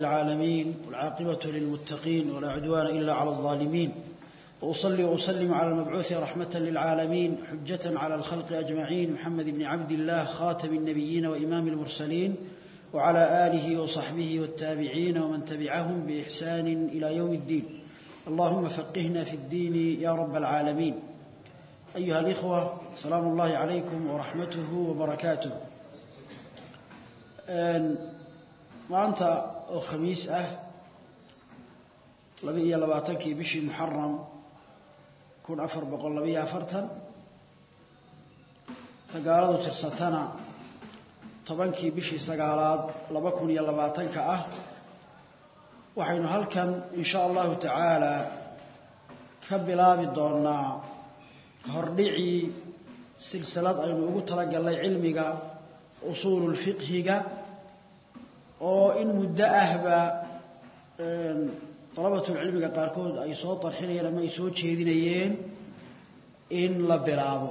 العالمين والعاقبة للمتقين ولا عدوان إلا على الظالمين وأصلي وأسلم على المبعوث رحمة للعالمين حجة على الخلق أجمعين محمد بن عبد الله خاتم النبيين وإمام المرسلين وعلى آله وصحبه والتابعين ومن تبعهم بإحسان إلى يوم الدين اللهم فقهنا في الدين يا رب العالمين أيها الإخوة سلام الله عليكم ورحمته وبركاته maanta oo khamiis ah laba iyo labaatankii bishii muxaram kun afar boqol labaiyo afartan sagaaladu tirsatana tobankii bishii sagaalaad laba kun iyo labaatanka ah waxaynu halkan in sha allahu tacaala ka bilaabi doonaa hordhicii silsilad aynu ugu talagalnay cilmiga usuululfiqhiga oo in muddo ahba dalabatulcilmiga qaarkood ay soo darxinayeen ama ay soo jeedinayeen in la bilaabo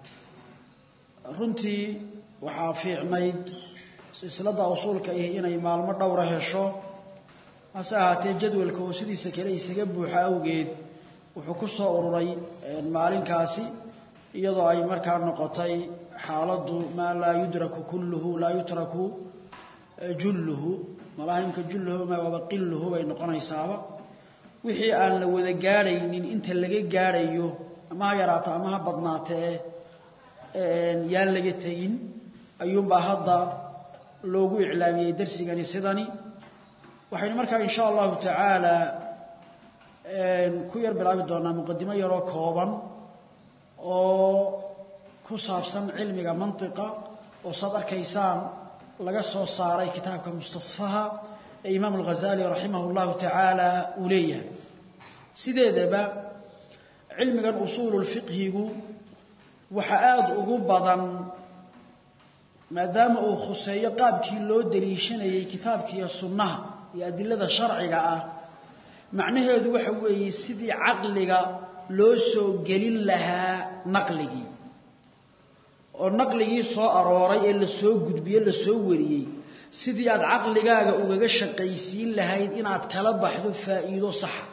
runtii waxaa fiicnayd silsiladda usuulka ihi inay maalmo dhowra hesho hase ahaatee jadwalka oo sidiisa kale isaga buuxa awgeed wuxuu ku soo ururay maalinkaasi iyadoo ay markaa noqotay xaaladdu maa laa yudraku kulluhu laa yutraku julluhu malaahimka julluhu ma waaba qilluhu bay noqonaysaaba wixii aan la wada gaadhaynin inta laga gaadhayo ama ha yaraato ama ha badnaatee yaan laga tegin ayuunbaa hadda loogu iclaamiyey darsigani sidani waxaynu markaa in sha allahu tacaala ku yar bilaabi doonaa muqadimo yaroo kooban oo ku saabsan cilmiga mantiqa oo saad arkaysaan laga soo saaray kitaabka mustasfaha ee imaam alghazali raximah اllahu tacaala uu leeyahay sideedaba cilmigan usuululfiqhigu waxa aada ugu badan maadaama uu khuseeyo qaabkii loo daliishanayey kitaabkiiyo sunnaha iyo adilada sharciga ah macnaheedu waxa weeye sidii caqliga loo soo gelin lahaa naqligii oo naqligii soo arooray ee la soo gudbiye la soo wariyey sidii aad caqligaaga ugaga shaqaysiin lahayd inaad kala baxdo faa'iido saxa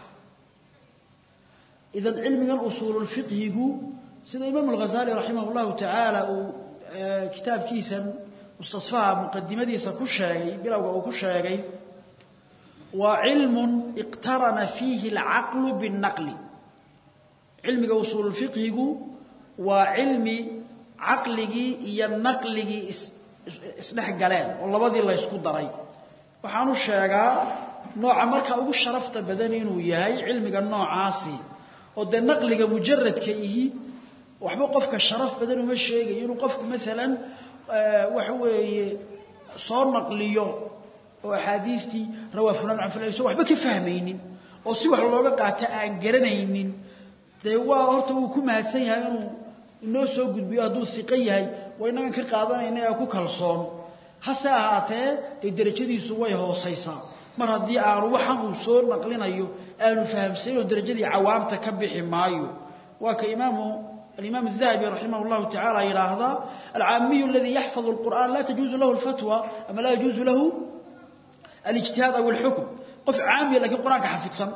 idan cilmigan usuululfiqhigu sida imaam alghazali raximah llahu tacaala uu kitaabkiisan mustasfaha muqadimadiisa ku sheegay bilowga uu ku sheegay waa cilmun iqtarana fiihi alcaqlu binnaqli cilmiga usuululfiqhigu waa cilmi caqligii iyo naqligii isdhex galeen oo labadii la ysku daray waxaanu sheegaa nooca markaa ugu sharafta badan inuu yahay cilmiga noocaasi oo dee naqliga mujaradka ihi waxba qofka sharaf badan uma sheegayo inuu qofku maalan waxa weeye soo naqliyo oo axaadiistii rawaa fulan can fulan so waxba ka fahmaynin oo si wax looga qaato aan garanaynin dee waa horta wuu ku mahadsan yahay inuu inoo soo gudbiyo hadduu iqo yahay waa inagan ka qaadanayna ee ku kalsoon hase ahaatee dee derajadiisu way hoosaysaa mar haddii aanu waxan uu soo naqlinayo aanu fahamsaynoo derajadii cawaamta ka bixi maayo waa ka imaamu alimaam الdahabi raximah اllahu tacala yidhaahdaa alcaamiyu aladii yaxfad اlqur'an laa tajuuzu lahu اlfatwa ama laa yajuuzu lahu alijtihaad aw اlxukm qof caamiya lakiin qur-aanka xafidsan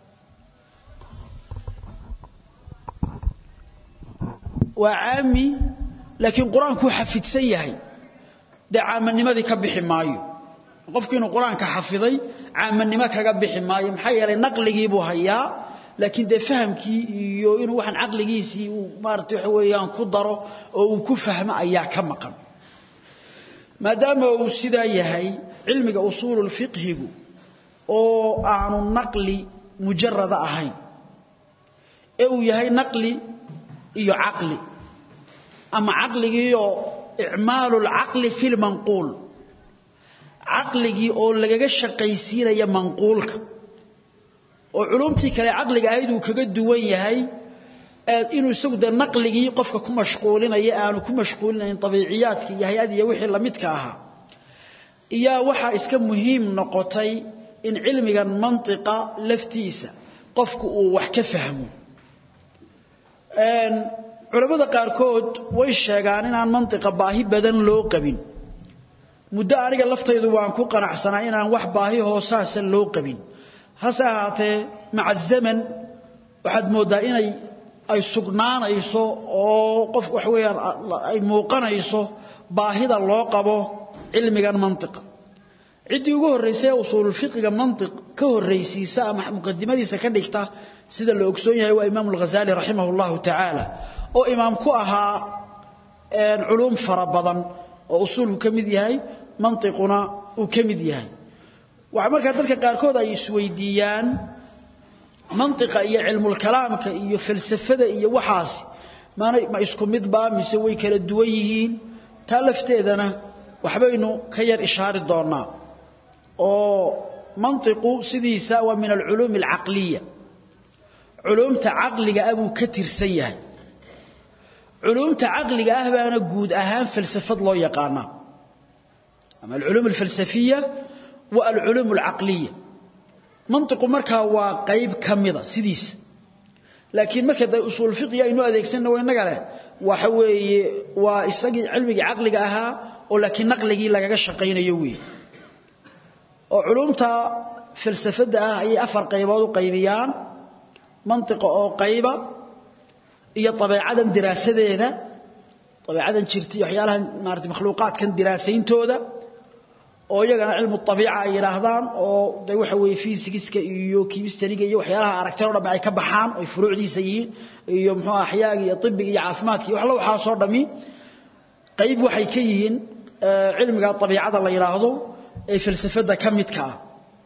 waa caami laakiin qur-aankuu xafidsan yahay dee caamanimadii ka bixi maayo qofku inuu qur-aanka xafiday caamanimo kaga bixi maayo maxaa yeelay naqligii buu hayaa laakiin dee fahamkii iyo inuu waxaan caqligiisii uu maarata waxa weeyaan ku daro oo uu ku fahmo ayaa ka maqan maadaama uu sidaa yahay cilmiga usuululfiqhigu oo aanu naqli mujarada ahayn ee uu yahay naqli iyo caqli ama caqligiioo icmaalu lcaqli fi lmanquul caqligii oo lagaga shaqaysiinaya manquulka oo culumtii kale caqliga ahayd uu kaga duwan yahay inuu isagu dee naqligii qofka ku mashquulinaya aanu ku mashquulinayn abiiciyaadka iyo hay-ad iyo wixii lamidka ahaa iyaa waxaa iska muhiim noqotay in cilmigan mantiqa laftiisa qofku uu wax ka fahmo culamada qaarkood way sheegaan inaan mantiqa baahi badan loo qabin muddo aniga laftaydu waan ku qanacsanaa inaan wax baahi hoosaasa loo qabin hase ahaatee maca zaman waxaad mooddaa inay ay sugnaanayso oo qof wax weeyaan ay muuqanayso baahida loo qabo cilmigan mantiqa ciddii ugu horraysay ee usuululfiqiga mantiq ka horraysiisa ama muqadimadiisa ka dhigta sida la ogsoon yahay waa imaamu alghazaali raximah allahu tacaala oo imaam ku ahaa culuum fara badan oo usuulku ka mid yahay mantiquna uu ka mid yahay waxa markaa dadka qaarkood ay isweydiiyaan mantiqa iyo cilmulkalaamka iyo falsafada iyo waxaasi maanay ma isku midbaa mise way kala duwan yihiin taa lafteedana waxbaynu ka yar ishaari doonaa oo mantiqu sidiisa waa min alculuumi alcaqliya culuumta caqliga ah buu ka tirsan yahay culuumta caqliga ah baana guud ahaan falsafad loo yaqaanaa ama alculuum alfalsafiya wa alculuum alcaqliya mantiqu markaa waa qayb ka mida sidiisa laakiin marka de usuul fiqiga aynu adeegsanna waa innaga leh waxa weeye waa isagii cilmigii caqliga ahaa oo laakiin naqligii lagaga shaqaynayo weeye oo culuumta falsafadda ah ayay afar qaybood u qaybiyaan mantiqa oo qayba iyo dabeecadan diraasadeeda dabeecadan jirta iyo waxyaalahan maarata makhluuqaadkan diraasayntooda oo iyagana cilmu abiica ay yidhaahdaan oo de waxa weeye fiisigiska iyo kimistariga iyo waxyaalaha aragtida o dhamme ay ka baxaan ay furuucdiisa yihiin iyo muxuu axyaaga iyo ibiga iyo caafimaadka iyo waxla waxaasoo dhammi qayb waxay ka yihiin cilmiga abiicada la yidhaahdo ee falsafada ka midka ah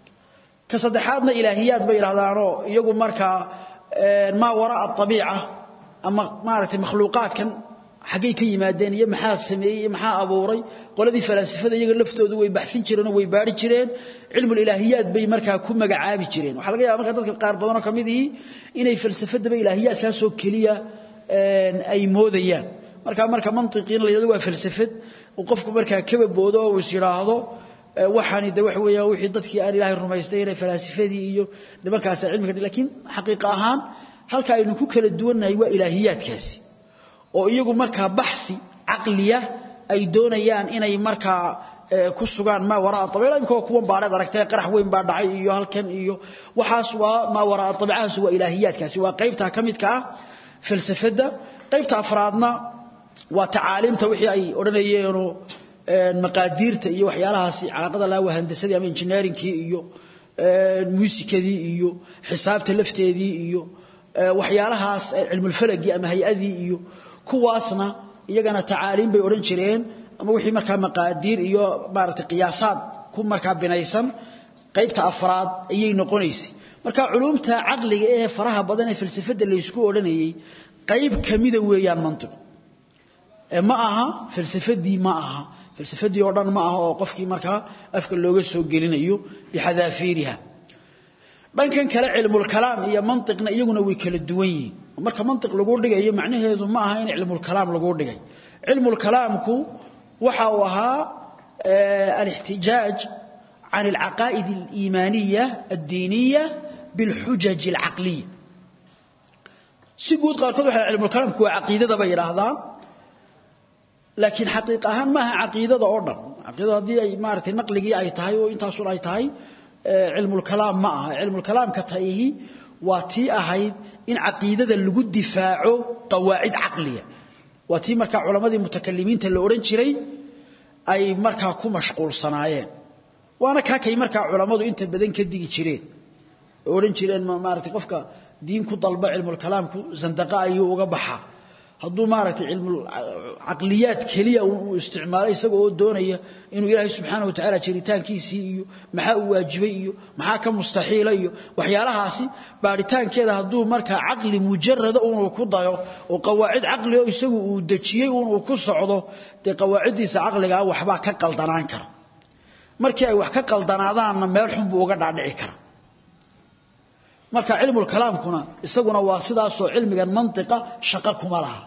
ka saddexaadna ilaahiyaad bay yidhahdaanoo iyagu markaa maa waraa abiica ama maaragtay makhluuqaadkan xaggay ka yimaadeen iyo maxaa sameeyey iyo maxaa abuuray qoladii falaasifada iyaga laftoodu way baxsin jireen oo way baari jireen cilmulilaahiyaad bay markaa ku magacaabi jireen waxaa laga yaba markaa dadka qaar badanoo ka mid ihii inay falsafadaba ilaahiyaadkaasoo keliya ay moodayaan markaa marka mantiqiina la yidhahdo waa falsafad uu qofku markaa kaba boodo oo is yidhaahdo waxaani de waxa weeya wixii dadkii aan ilaahay rumaystay inay falaasifadii iyo nimankaasa cilmiga laakiin xaqiiqa ahaan halka aynu ku kala duwannahay waa ilaahiyaadkaasi oo iyagu markaa baxi caqliya ay doonayaan inay markaa ku sugaan maa waraa abiica imika kuwan baadheed aragtay qarax weyn baa dhacay iyo halkan iyo waxaas waa maa waraa abiicahaas waa ilaahiyaadkaasi waa qaybtaa ka midka ah falsafadda qaybta afraadna waa tacaaliimta wixii ay odhanayeenoo maqaadiirta iyo waxyaalahaasi calaaqada laa waa handasadii ama engineeringkii iyo muusikadii iyo xisaabta lafteedii iyo waxyaalahaas cilmulfalagii ama hay-adii iyo kuwaasna iyagana tacaaliim bay odhan jireen ama wixii markaa maqaadiir iyo maaragtay qiyaasaad ku markaa binaysan qaybta afraad ayay noqonaysay marka culuumta caqliga ee faraha badan ee falsafadda laysku odhanayey qayb kamida weeyaan mantiqu ma aha falsafadii ma aha falsafadii oo dhan ma aha oo qofkii markaa afka looga soo gelinayo bixadaafiiriha dhankan kale cilmulkalaam iyo mantiqna iyaguna way kala duwan yihiin marka mantiq lagu dhigayo macnaheedu ma aha in cilmulkalaam lagu dhigay cilmulkalaamku waxa uu ahaa alixtijaaj can alcaqaa'id aliimaaniya addiiniya bilxujaj alcaqliya si guud qaarkood waxa cilmulkalaamku waa caqiidada bay yidhaahdaan laakiin xaqiiq ahaan maaha caqiidada oo dhan caqiidada haddii ay maaragtay naqligii ay tahay oo intaasun ay tahay cilmulkalaam ma aha cilmulkalaamka tayihi waa tii ahayd in caqiidada lagu difaaco qawaacid caqliya waa tii markaa culammadii mutakalimiinta la odhan jiray ay markaa ku mashquulsanaayeen waana kaakay markaa culammadu inta badan ka digi jireen oo odhan jireen maaragtay qofka diin ku dalba cilmulkalaamku zandaqa ayuu uga baxaa hadduu maaragtay cilmucaqliyaad keliya uu isticmaalo isaga oo doonaya inuu ilaahay subxaana wa tacaala jiritaankiisii iyo maxaa uu waajibay iyo maxaa ka mustaxiila iyo waxyaalahaasi baaritaankeeda hadduu markaa caqli mujarada unuu ku dayo oo qawaacid caqli oo isagu uu dejiyey unuu ku socdo dee qawaaciddiisa caqligaa waxbaa ka qaldanaan kara markii ay wax ka qaldanaadaanna meel xun buu uga dhaadhici kara marka cilmulkalaamkuna isaguna waa sidaasoo cilmigan mantiqa shaqo kuma laha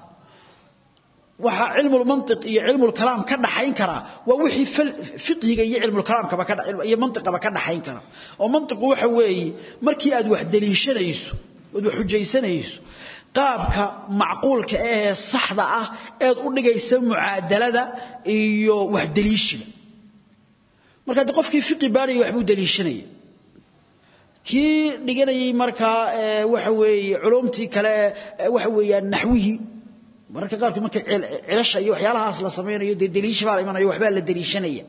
waxaa cilmulmantiq iyo cilmulkalaam ka dhaxayn karaa waa wixii fiqhiga iyo cilmulkalaamkaba iyo mantiqaba ka dhaxayn kara oo mantiqu waxa weeye markii aad wax deliishanayso oad wax xujaysanayso qaabka macquulka ahee saxda ah eed u dhigaysa mucaadalada iyo wax deliishiga marka de qofkii fiqi baadhaya waxbuu daliishanaya kii dhiganayay markaa waxa weeye culumtii kale waxa weeyaan naxwihii mararka qaarkood marka cilasha iyo waxyaalahaas la samaynayo dee daliisha baa la imanayo waxbaa la daliishanaya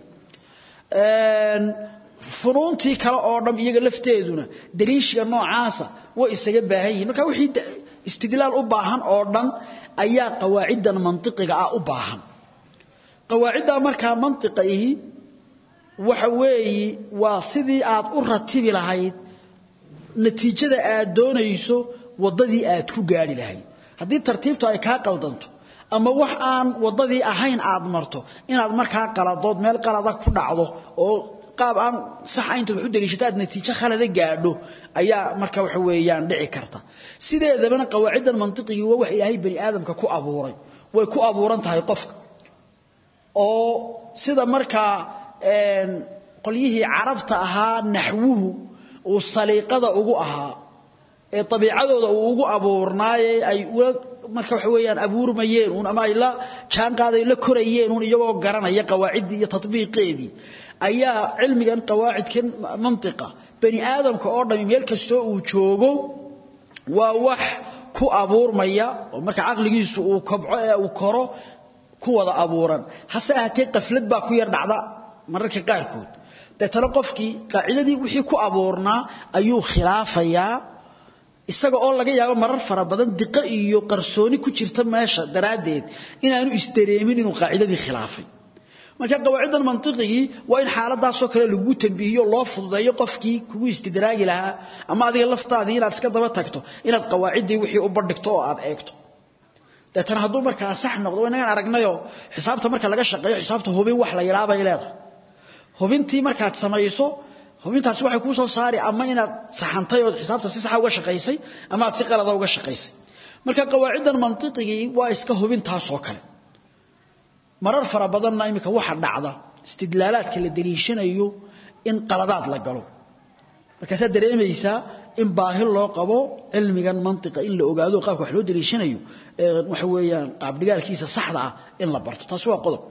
funuuntii kale oo dham iyaga lafteeduna daliishiga noocaasa way isaga baahan yihiin marka wixii istidlaal u baahan oo dhan ayaa qawaaciddan mantiqiga ah u baahan qawaaciddaa markaa mantiqa ihi waxa weeye waa sidii aad u ratibi lahayd natiijada aad doonayso waddadii aad ku gaadhi lahayd haddii tartiibtu ay kaa qaldanto ama wax aan waddadii ahayn aad marto inaad markaa qaladood meel qalada ku dhacdo oo qaab aan sax intaad wax u daliishato aad natiijo khalada gaadho ayaa marka waxa weeyaan dhici karta sideedabana qawaaciddan mantiqigii waa wax ilaahay bani aadamka ku abuuray way ku abuuran tahay qofka oo sida markaa qolyihii carabta ahaa naxwuhu uu saliiqada ugu ahaa ee dabiicadooda uu ugu abuurnaaye ay ula marka waxa weeyaan abuurmayeen uun ama ay la jaan qaaday la korayeen uun iyagoo garanaya qawaaciddii iyo tatbiiqeedii ayaa cilmigan qawaacidkan mantiqa bani aadamka oo dhami meel kastoo uu joogo waa wax ku abuurmaya oo marka caqligiisu uu kobco ee uu koro ku wada abuuran hase ahaatee qaflad baa ku yar dhacda mararka qaarkood deetana qofkii qaacidadii wixii ku abuurnaa ayuu khilaafayaa isaga oo laga yaabo marar fara badan diqo iyo qarsooni ku jirta meesha daraaddeed inaanu isdareemin inuu qaacidadii khilaafay marka qawaaciddan mantiqigii waa in xaaladaasoo kale lagu tambiihiyo loo fududeeyo qofkii kugu istidraagi lahaa ama adiga laftaadii inaad iska daba tagto inaad qawaaciddii wixii u bandhigto oo aad eegto deetana hadduu markaa sax noqdo inagaan aragnayoo xisaabta marka laga shaqeeyo xisaabta hubin wax la yidhaha bay leedahay hubintii markaad samayso hubintaasi waxay kuu soo saari ama inaad saxantay ood xisaabta si saxa uga shaqaysay ama aad si qalada uga shaqaysay marka qawaaciddan mantiqigii waa iska hubintaasoo kale marar fara badanna iminka waxa dhacda istidlaalaadka la daliishanayo in qaladaad la galo markaasaad dareemaysaa in baahi loo qabo cilmigan mantiqa in la ogaado qaabka wax loo daliishanayo waxa weeyaan qaabdhigaalkiisa saxda ah in la barto taasi waa qodob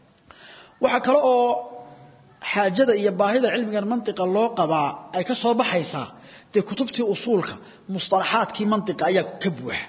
waxa kale oo xaajada iyo baahida cilmigan mantiqa loo qabaa ay ka soo baxaysaa dee kutubtii usuulka mustalaxaadkii mantiqa ayaa ka buuxa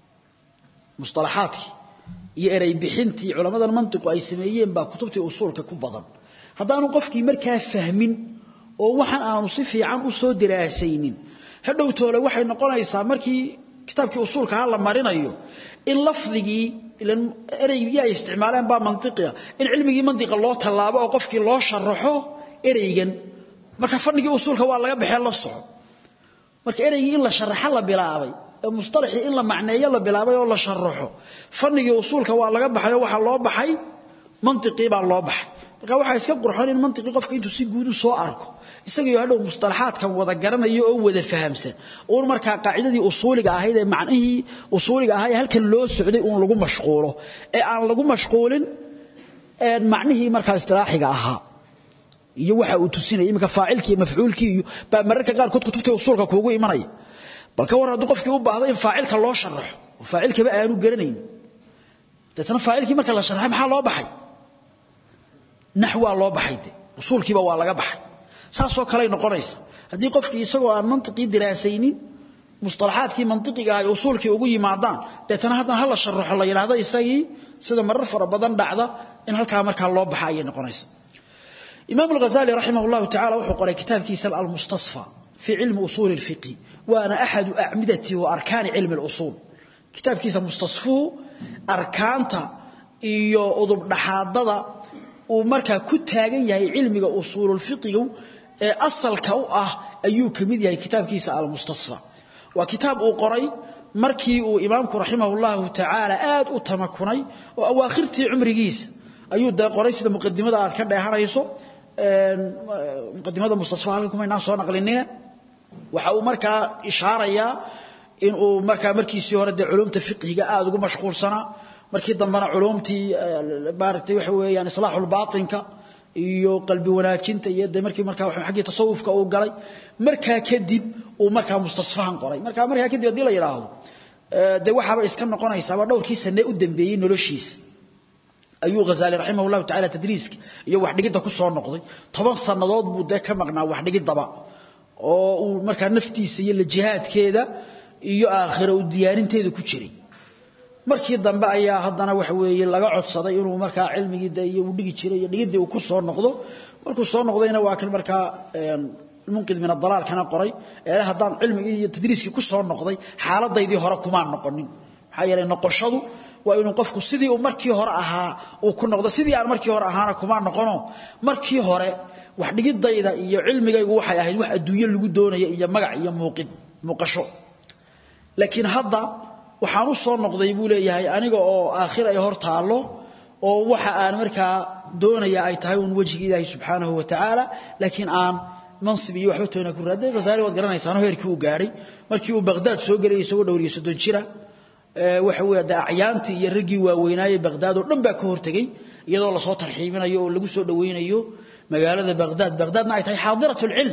mustalaxaadkii iyo erey bixintii culamadan mantiqu ay sameeyeen baa kutubtii usuulka ku badan haddaanu qofkii markaa fahmin oo waxaan aanu si fiican u soo diraasaynin hadhowtoole waxay noqonaysaa markii kitaabkii usuulka ha la marinayo in lafdigii ilan ereygii ay isticmaaleen baa mantiqiga in cilmigii mantiqa loo tallaabo oo qofkii loo sharaxo ereygan marka fadhigii usuulka waa laga baxee la soco marka ereygii in la sharaxo la bilaabay ee mustalaxii in la macneeyo la bilaabay oo la sharaxo fadhigii usuulka waa laga baxay oo waxaa loo baxay mantiqii baa loo baxay marka waxaa iska qurxoon in mantiqii qofka intuu si guud u soo arko isagii hadhow mustalaxaadkan wada garanayo oo wada fahamsan uun markaa qaacidadii usuuliga ahayd ee macnihii usuuliga ahaa ee halkan loo socday uun lagu mashquulo ee aan lagu mashquulin macnihii markaa istilaaxiga ahaa iyo waxa uu tusinaya iminka faacilkii iyo mafcuulkii iyo baa mararka qaarkood kutubtii usuulka kuugu imanaya bal ka war hadduu qofkii u baahdo in faacilka loo sharaxo oo faacilkaba aanu garanayn deetana faacilkii marka la sharaxay maxaa loo baxay naxwaa loo baxay de usuulkiiba waa laga baxay saasoo kaley noqonaysa haddii qofkii isagoo aan mantiqii diraasaynin mustalaxaadkii mantiqiga ah ay usuulkii ugu yimaadaan deetana haddana hala sharaxo la yidhaahdo isagii sida marar fara badan dhacda in halkaa markaa loo baxa ayay noqonaysa imaam alghazali raximah llahu tacala wuxuu qoray kitaabkiisa almustasfa fii cilmi usuuli lfiqhi waana axadu acmidati wa arkaani cilmi lusuul kitaabkiisa mustasfuhu arkaanta iyo udubdhaxaadada uu markaa ku taagan yahay cilmiga usuululfiqigu ee asalka u ah ayuu ka mid yahay kitaabkiisa almustasfa waa kitaab uu qoray markii uu imaamku raximah llahu tacaala aad u tamakunay oo awaakhirtii cumrigiisa ayuu dee qoray sida muqadimada aad ka dheehanayso muqadimada mustasfa halkan kumaynaan soo naqlinina waxa uu markaa ishaarayaa in uu markaa markiisii hore dee culumta fiqhiga aad ugu mashquulsanaa markii dambena culumtii maaragtay waxa weeyaan islaaxul baatinka iyo qalbi wanaajinta iyo de markii markaa xaggii tasawufka uu galay markaa kadib uu markaa mustasfahan qoray markaa markaa kadib haddii la yidhaahdo dee waxaaba iska noqonaysaaba dhowrkii sane u dambeeyey noloshiisa ayuu Ghazali rahimahullahu ta'ala tadriiska iyo wax dhigida ku soo noqday 10 sanadood buu de ka maqnaa wax dhigidaba oo uu markaa naftiisa iyo la jihaadkeeda iyo aakhira u diyaarinteeda ku jiray markii dambe ayaa haddana waxa weeye laga codsaday inuu markaa cilmigii iyo uu dhigi jiray iyo dhigidii uu ku soo noqdo markuu soo noqdayna waa kan markaa munqid min ad-dalal kana qoray ee haddaan cilmigii iyo tadriiskii ku soo noqday xaaladaydii hore kuma noqonin maxaa yeelay noqoshadu waa inuu qofku sidii uu markii hore ahaa uu ku noqdo sidii aan markii hore ahaana kuma noqono markii hore wax dhigidayda iyo cilmigaygu waxay ahayd wax adduunyo lagu doonayo iyo magac iyo muuqid muuqasho laakiin hadda waxaan u soo noqday buu leeyahay aniga oo aakhir ay hor taalo oo waxa aan markaa doonaya ay tahay un wajiga ilaahay subxaanahu wa tacaala laakiin aan mansib iyo waxba toona ku raaday Ghazali waad garanaysaa heerkii uu gaaray markii uu Baghdad soo galay isagoo dhowriyo soddon jira waxa weeye daaciyaantii iyo raggii waaweynaayay Baghdad oo dhan baa ka hortagay iyadoo la soo tarxiibinayo oo lagu soo dhaweynayo magaalada Baghdad Baghdadna ay tahay xaadiratul ilm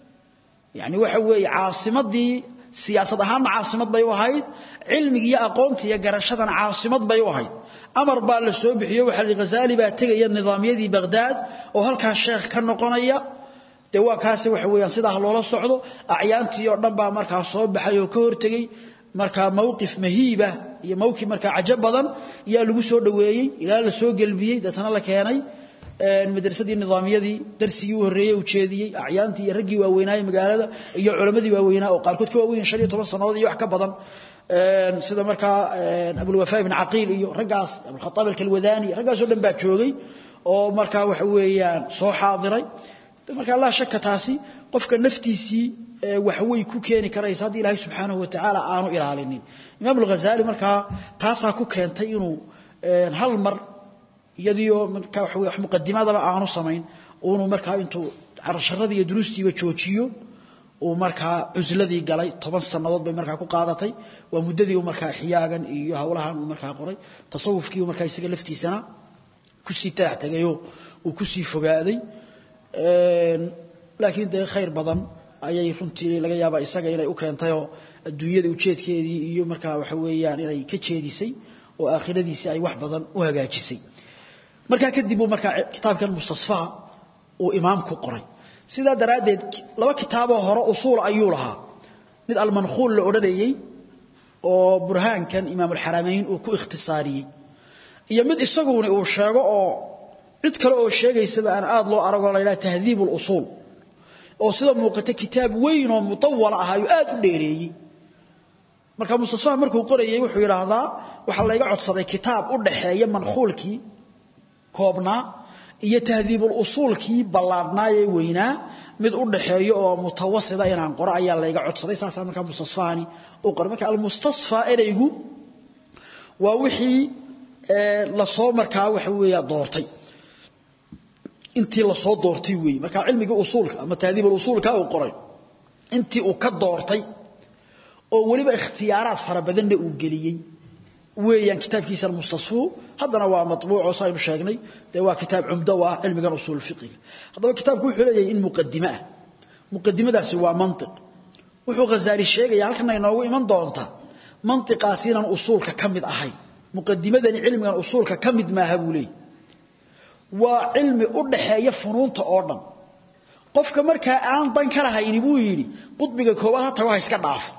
yani waxa weeye caasimadii siyaasad ahaan caasimad bay u ahayd cilmiga iyo aqoonta iyo garashadana caasimad bay u ahayd amar baa la soo bixiyo waxa la Ghazali baa tagaya nidaamyadii Baghdad oo halka sheekh ka noqonaya de waa kaasi waxa weeyaan sidaa loola socdo acyaantii oo dhan baa markaa soo baxay oo ka hortagay markaa mowqif mahiiba iyo mowqif markaa cajab badan yaa lagu soo dhaweeyey ilaa la soo galbiyey dadana la keenay madrasadii nidaamiyadii darsigii u horeeyay u jeediyey acyaantii iyo raggii waaweynaaye magaalada iyo culimadii waaweynaa oo qaarkood ka waaweyn 15 sanadood iyo wax ka badan sida markaa Abu Wafa ibn Aqil iyo raggaas Abu Khattab al-Kalwadani raggaas oo dhan baa joogay oo markaa waxa weeyaan soo xaadiray marka Allah shaka taasi qofka naftiisii wax way ku keeni karaysa hadii Ilaahay subhanahu wa ta'ala aanu ilaalinin Imam al-Ghazali marka taasa ku keentay inuu hal mar iyadiyo marka wax wax muqaddimadaba aanu samayn uu marka intuu carsharadii iyo duruustiiba joojiyo uu marka cusladii galay 10 sanadood bay marka ku qaadatay waa muddadii uu marka xiyaagan iyo hawlahan uu marka qoray tasawufkii marka isaga laftiisana ku sii taagtagayo uu ku sii fogaaday laakiin de khayr badan ayay runtii laga yaabaa isaga inay u keentay oo adduunyada ujeedkeedii iyo markaa waxa weeyaan inay ka jeedisay oo aakhiradiisii ay wax badan u hagaajisay markaa kadib uu markaa kitaabkan mustasfaa uu imaamku qoray sidaa daraaddeed laba kitaaboo hore usuul ayuu lahaa mid almankhuul la odhanayey oo burhaankan imaamulxaramayn uu ku ikhtisaariyey iyo mid isaguna uu sheego oo cid kale oo sheegaysaba aan aad loo aragoo la yidhaha tahdiib usuul oo sida muuqata kitaab weyn oo mutawala ah ayuu aad u dheereeyey marka mustasfaa markuu qorayey wuxuu yidhaahdaa waxaa layga codsaday kitaab u dhaxeeya mankhuulkii koobnaa iyo tahdiibul usuulkii ballaadnaayee weynaa mid u dhaxeeyo oo mutawasida inaan qoro ayaa layga codsaday saasaa markaa mustasfaani u qoray marka almustasfaa ereygu waa wixii lasoo markaa waxa weeya doortay intii la soo doortay weey marka cilmiga usuulka ama taadiibul usuulka uu qoray intii uu ka doortay oo waliba ikhtiyaaraad fara badan uu galiyay weeyaan kitaabkiisa mustasfu hadana waa matbuuc oo saynu sheegnay de waa kitaab umda waa cilmiga usul fiqh hadaba kitaabku wuxuu leeyahay in muqaddima ah muqaddimadaasi waa mantiq wuxuu ghazali sheegaya halkan inoogu iman doonta mantiqaasinan usulka kamid ahay muqaddimadani cilmigan usulka kamid maaha buu leeyahay waa cilmi u dhaxeeya funuunta oo dhan qofka markaa aan dan ka lahayn buu yiri qudbiga koobaad ha tago ha iska dhaafo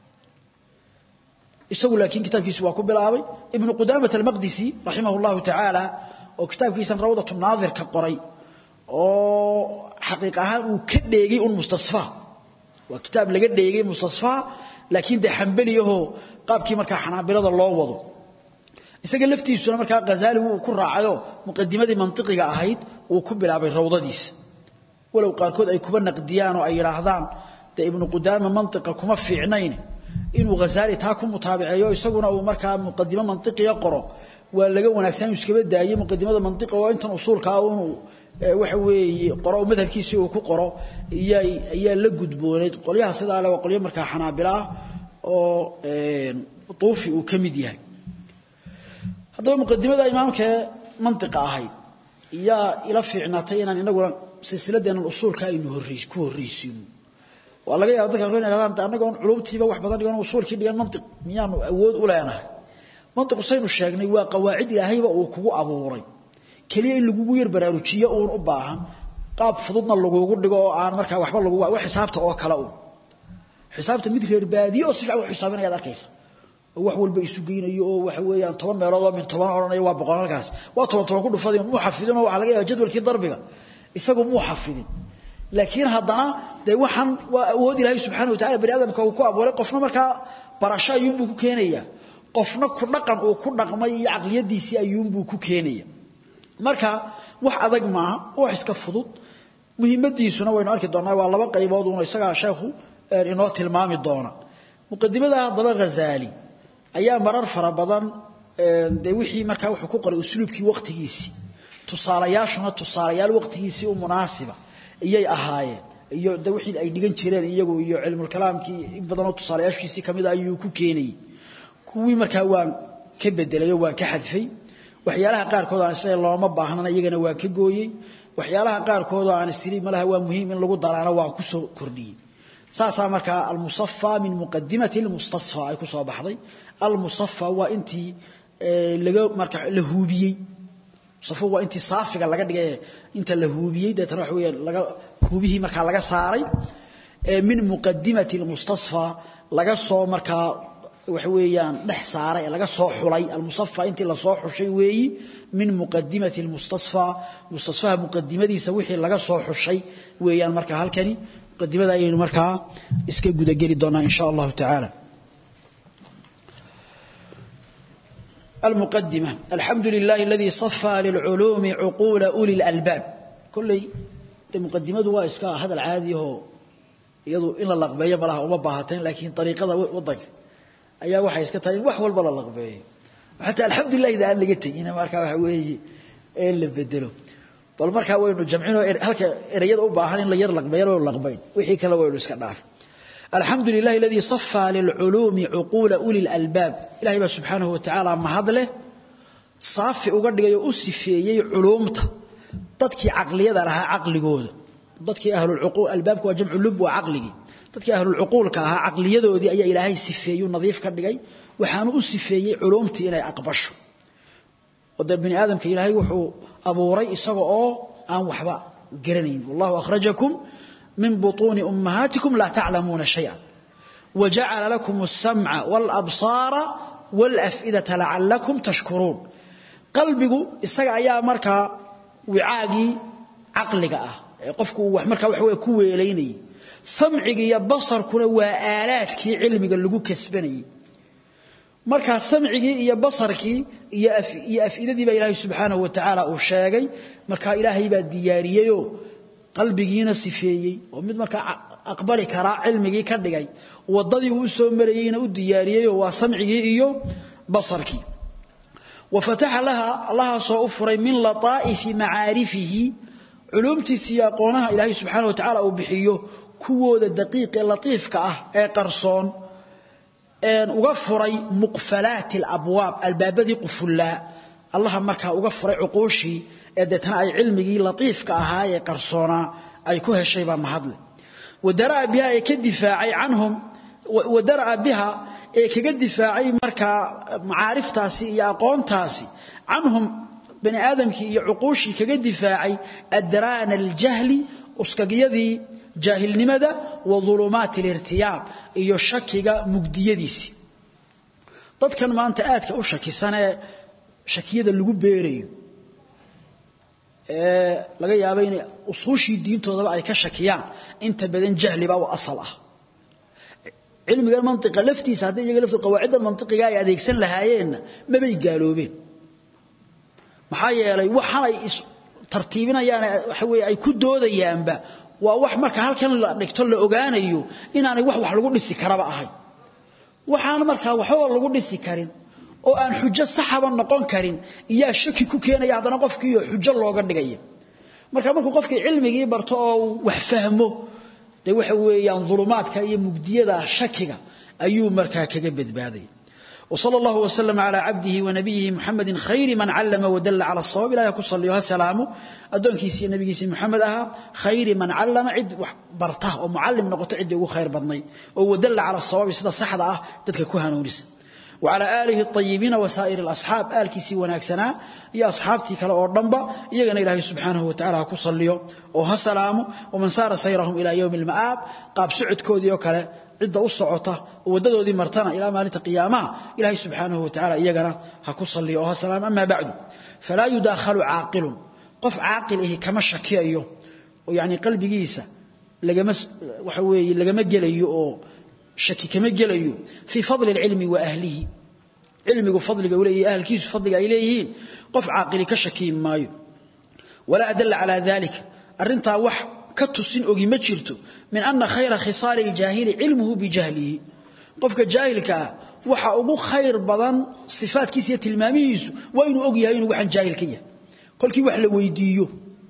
isagu laakiin kitaabkiisu waa ku bilaabay ibn qudamah al-maqdisi rahimahullahu ta'ala oo kitaabkiisa rawdatu naadir ka qoray oo xaqiiq ahaan uu ka dheegay un mustasfa waa kitaab laga dheegay mustasfa laakiin de hanbaliyaho qaabkii marka xanaabilada loo wado isaga laftiisuna marka ghazali uu ku raacayo muqaddimadii mantiqiga ahayd uu ku bilaabay rawdadiisa walow qaarkood ay kuba naqdiyaan oo ay yiraahdaan de ibn qudama mantiqa kuma fiicnayn inuu ghazali taa ku mutaabiceeyo isaguna uu markaa muqaddimo mantiqiga qoro waa laga wanaagsan iskaba daayay muqaddimada mantiqa oo intan usulka ah uu waxa weeye qoro madhabkiisa uu ku qoro ayaa ayaa la gudbooneed qolyaha sidaa leh waa qolyo markaa xanaabila oo tuufi uu kamid yahay haddaba muqaddimada imaamka mantiqa ahayd yaa ila fiicnaatay inaan inaguna silsiladeena usulka aynu horreys ku horreysino waa laga yaabaa dadka reer yiraahdaan anagoon culubtiiba wax badan dhigan usulkii dhigan mantiq miyaanu awood u leenahay mantiq saynu sheegnay waa qawaacid ilaahayba uu kugu abuuray kaliya in lagugu yar baraarujiyo uun u baahan qaab fududna lagugu dhigo oo aan markaa waxba lagu wax xisaabta oo kale uun xisaabta mid reer baadiyo oo si fiican u xisaabinayaad arkaysa oo wax walba isu geynayo oo waxa weeyaan toban meelood oo min toban odhanayo waa boqol halkaas waa toban toban ku dhufaday muu xafidin oo waxaa laga yaaba jadwalkii darbiga isagu muu xafidin laakiin haddana dee waxaan waa awood ilaahay subxaana wa tacala bani aadamka uu ku abuuray qofna markaa barasho ayuunbuu ku keenayaa qofna ku dhaqan uu ku dhaqmay iyo caqliyadiisii ayuunbuu ku keenaya marka wax adag maaha wax iska fudud muhiimadiisuna waynu arki doonaa waa laba qaybood uun isagaa sheekhu inoo tilmaami doona muqadimada haddaba ghazaali ayaa marar fara badan dee wixii markaa wuxuu ku qoray usluubkii waqtigiisii tusaalayaashuna tusaalayaal waqtigiisii u munaasiba iyay ahaayeen iyo de wixii ay dhigan jireen iyagu iyo cilmulkalaamkii in badanoo tusaalayaashiisii ka mida ayuu ku keenayey kuwii markaa waan ka bedelay oo waan ka xadfay waxyaalaha qaarkood aan isla looma baahnana iyagana waan ka gooyey waxyaalaha qaarkood oo aan isiri malaha waa muhiim in lagu daraana waan ku soo kordhiyey saasaa markaa almusafa min muqadimati almustasfa ay ku soo baxday almusafa waa intii laga marka la huubiyey musafa waa intii saafiga laga dhigay inta la huubiyey deetana waxa weeyaan laga huubihii markaa laga saaray min muqadimati almustasfa laga soo markaa waxa weeyaan dhex saaray laga soo xulay almusafa intii la soo xushay weeyi min muqadimati almustasfa mustasfaha muqadimadiisa wixii laga soo xushay weeyaan markaa halkani muqadimada ayaynu markaa iska gudageli doonaa in sha allahu tacaala المقدمة الحمد لله الذي صفى للعلوم عقول أولي الألباب كل المقدمة هو إسكاء هذا العادي هو يضو إلا اللقبية بلها ومباهتين لكن طريقة وضك أيها وحي إسكتين وحول بلا اللقبية حتى الحمد لله إذا أن لقيت هنا ماركا وحويه إيه اللي بدلوا bal markaa waynu jamcino halka erayada u baahan in la yar laqbeeyo oo laqbayn wixii kale waynu iska dhaaf الحمد لله الذي صفى للعلوم عقول أولي الألباب إلهي سبحانه وتعالى ما هذله صافي uga dhigayo u sifeeyay culumta dadkii aqliyada laha aqligooda dadkii ahlul uqul albaabku waa jamcu lub wa aqligi dadkii ahlul uqulka aha aqliyadoodii ayaa ilaahay sifeeyo nadiif ka dhigay waxaanu u sifeeyay culumtii inay aqbasho wada bini aadamka ilaahay wuxuu abuuray isaga oo aan waxba garanayn wallahu akhrajakum من بطون أمهاتكم لا تعلمون شيئا وجعل لكم السمع والأبصار والأفئدة لعلكم تشكرون قلبك استقع يا مركا وعاقي عقلك أه قفك وحمركا وحوي كوي إليني سمعك يا بصر كنا وآلاتك علمك اللي كسبني marka samcigi iyo basarki iyo iyo afidadii ba ilaahay subhanahu wa ta'ala uu sheegay marka ilaahay baa diyaariyeyo qalbigiina sifeeyey oo mid marka aqbali kara cilmigii ka dhigay wadadii uu soo marayayna u diyaariyay waa samcigii iyo basarkii وفتح لها الله سو افري من لطائف معارفه علومتي سياقونها الهي سبحانه وتعالى او بخيو كوودا دقيق لطيف كاه اي قرصون ان uga furay muqfalat alabwab albabadi qufula allah marka uga furay uqooshi eedetana ay cilmigii latiifka ahaa ee qarsoona ay ku heshay ba mahadle wadara biha ay ka difaacay canhum wadara biha ee kaga difaacay marka maariftaasi iyo aqoontaasi canhum bani aadamkii iyo uqooshi kaga difaacay adraan aljahli uskagiyadii jaahilnimada wa dhulumaat alirtiyab iyo shakiga mugdiyadiisi dadkan maanta aadka u shakisan ee shakiyada lagu beerayo ee laga yaabo in usuushii diintoodaba ay ka shakiyaan inta badan jahliba oo asal ah cilmiga mantiqa laftiisa hadii iyaga laftu qawaacida mantiqiga ay adeegsan lahaayeen ma bay gaaloobeen maxaa yeelay waxaan ay tartiibinayaan waxa weey ay ku doodayaanba waa wax marka halkan la dhigto la ogaanayo inaanay wax wax lagu dhisi karaba ahay waxaan marka waxba lagu dhisi karin oo aan xujo saxaba noqon karin iyaa shaki ku keenaya hadana qofkii xujo looga dhigaya marka markuu qofkii cilmigii barto oo wax fahmo de waxa weeyaan dhulumaadka iyo mugdiyada shakiga ayuu marka kaga badbaaday وصلى الله وسلم على عبده ونبيه محمد خير من علم ودل على الصواب لا يكون صلى الله سلامه أدونكيسي نبيكيسي محمد أها خير من علم عد برته ومعلم نقطة عد خير بضني ودل على الصواب سيدا صحدا تلك كوها نورس وعلى آله الطيبين وسائر الأصحاب آل كيسي وناكسنا يا أصحابتي كلا أردنبا يغنى إلهي سبحانه وتعالى كصليو وها سلامه ومن سار سيرهم إلى يوم المآب قاب سعد كوديو كلا عدة أصعطة وددو دي مرتنا إلى مالة قيامة إلهي سبحانه وتعالى يغنى هكصليو وها سلام أما بعد فلا يداخل عاقل قف عاقله كما شكي أيوه ويعني قلبي جيسة لقما وحوي لقما جليو شكي كما جليو في فضل العلم وأهله علمه فضل قولي أهل كيس فضل إليهين قف عاقل كشكي مايو ولا أدل على ذلك أرنتا وح كتسين أغي مجرته من أن خير خصال الجاهل علمه بجهله قفك جاهلك وحا أغو خير بضان صفات كيسية تلماميس وإنه أغي هين وحن جاهل كيه قل كي وحل ويديو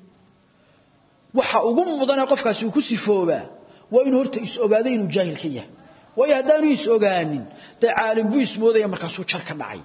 وحا أغو مضان قفك سيكو سفوبا وإنه هرت إسأغادين جاهل كيه way haddaanu is ogaanin dee caalim buu ismoodaya markaasuu jar ka dhacay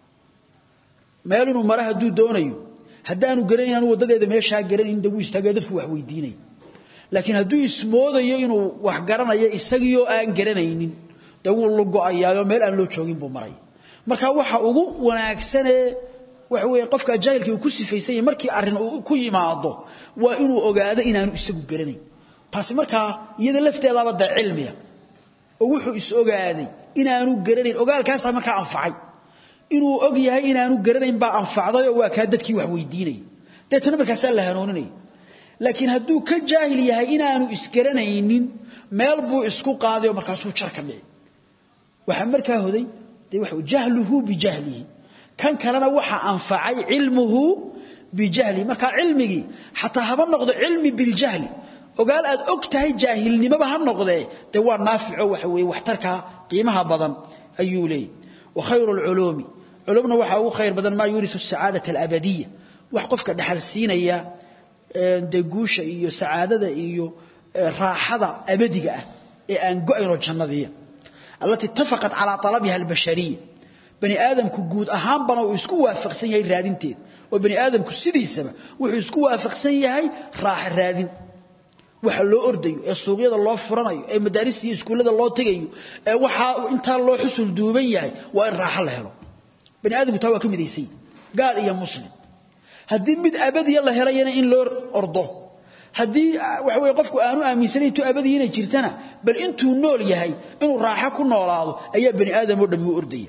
meel inuu mara hadduu doonayo haddaanu garanayn anu waddadeeda meeshaa garanayn dee wuu istaagaya dadku wax weydiinaya laakiin hadduu ismoodayo inuu wax garanayo isagiioo aan garanaynin dee wuu lugo-ayaayoo meel aan loo joogin buu maraya marka waxa ugu wanaagsanee waxa weeye qofka jaahilkii uu ku sifaysan yahay markii arrin uu ku yimaado waa inuu ogaado inaanu isagu garanayn taasi markaa iyada lafteedaaba dee cilmiya oo wuxuu is ogaaday inaanu garanayn ogaalkaasa markaa anfacay inuu og yahay inaanu garanayn baa anfacday oo waa kaa dadkii wax weydiinaya deetana markaasaa la hanooninaya laakiin hadduu ka jaahil yahay inaanu isgaranaynin meel buu isku qaaday oo markaasuu jar ka dhici waxaa markaa hoday dee waxa jahluhu bijahlihi kan kalena waxa anfacay cilmuhu bijahlihi markaa cilmigii xataa haba noqdo cilmi biljahli ogaal aad og tahay jaahilnimaba ha noqdee dee waa naafico waxa weeye waxtarka qiimaha badan ayuu leeyahy wa khayru alculuumi culumna waxaa ugu khayr badan maa yuurisu asacaadata alabadiya wax qofka dhaxal siinaya dee guusha iyo sacaadada iyo raaxada abadiga ah ee aan go-aynoo jannadiya allatii itafaqat calaa talabiha albashariya bani aadamku guud ahaanbana uu isku waafaqsan yahay raadinteeda oo bani aadamku sidiisaba wuxuu isku waafaqsan yahay raaxa raadin waxa loo ordayo ee suuqyada loo furanayo ee madaarista iyo iskuullada loo tegayo ee waxa intaa loo xusul duuban yahay waa in raaxo la helo bani aadamku taa waa ka midaysay gaal iyo muslim haddii mid abadiya la helayana in loo ordo haddii waxa weeye qofku aanu aaminsanayn tu abadiya inay jirtana bal intuu nool yahay inuu raaxo ku noolaado ayaa bani aadam oo dhammi u ordaya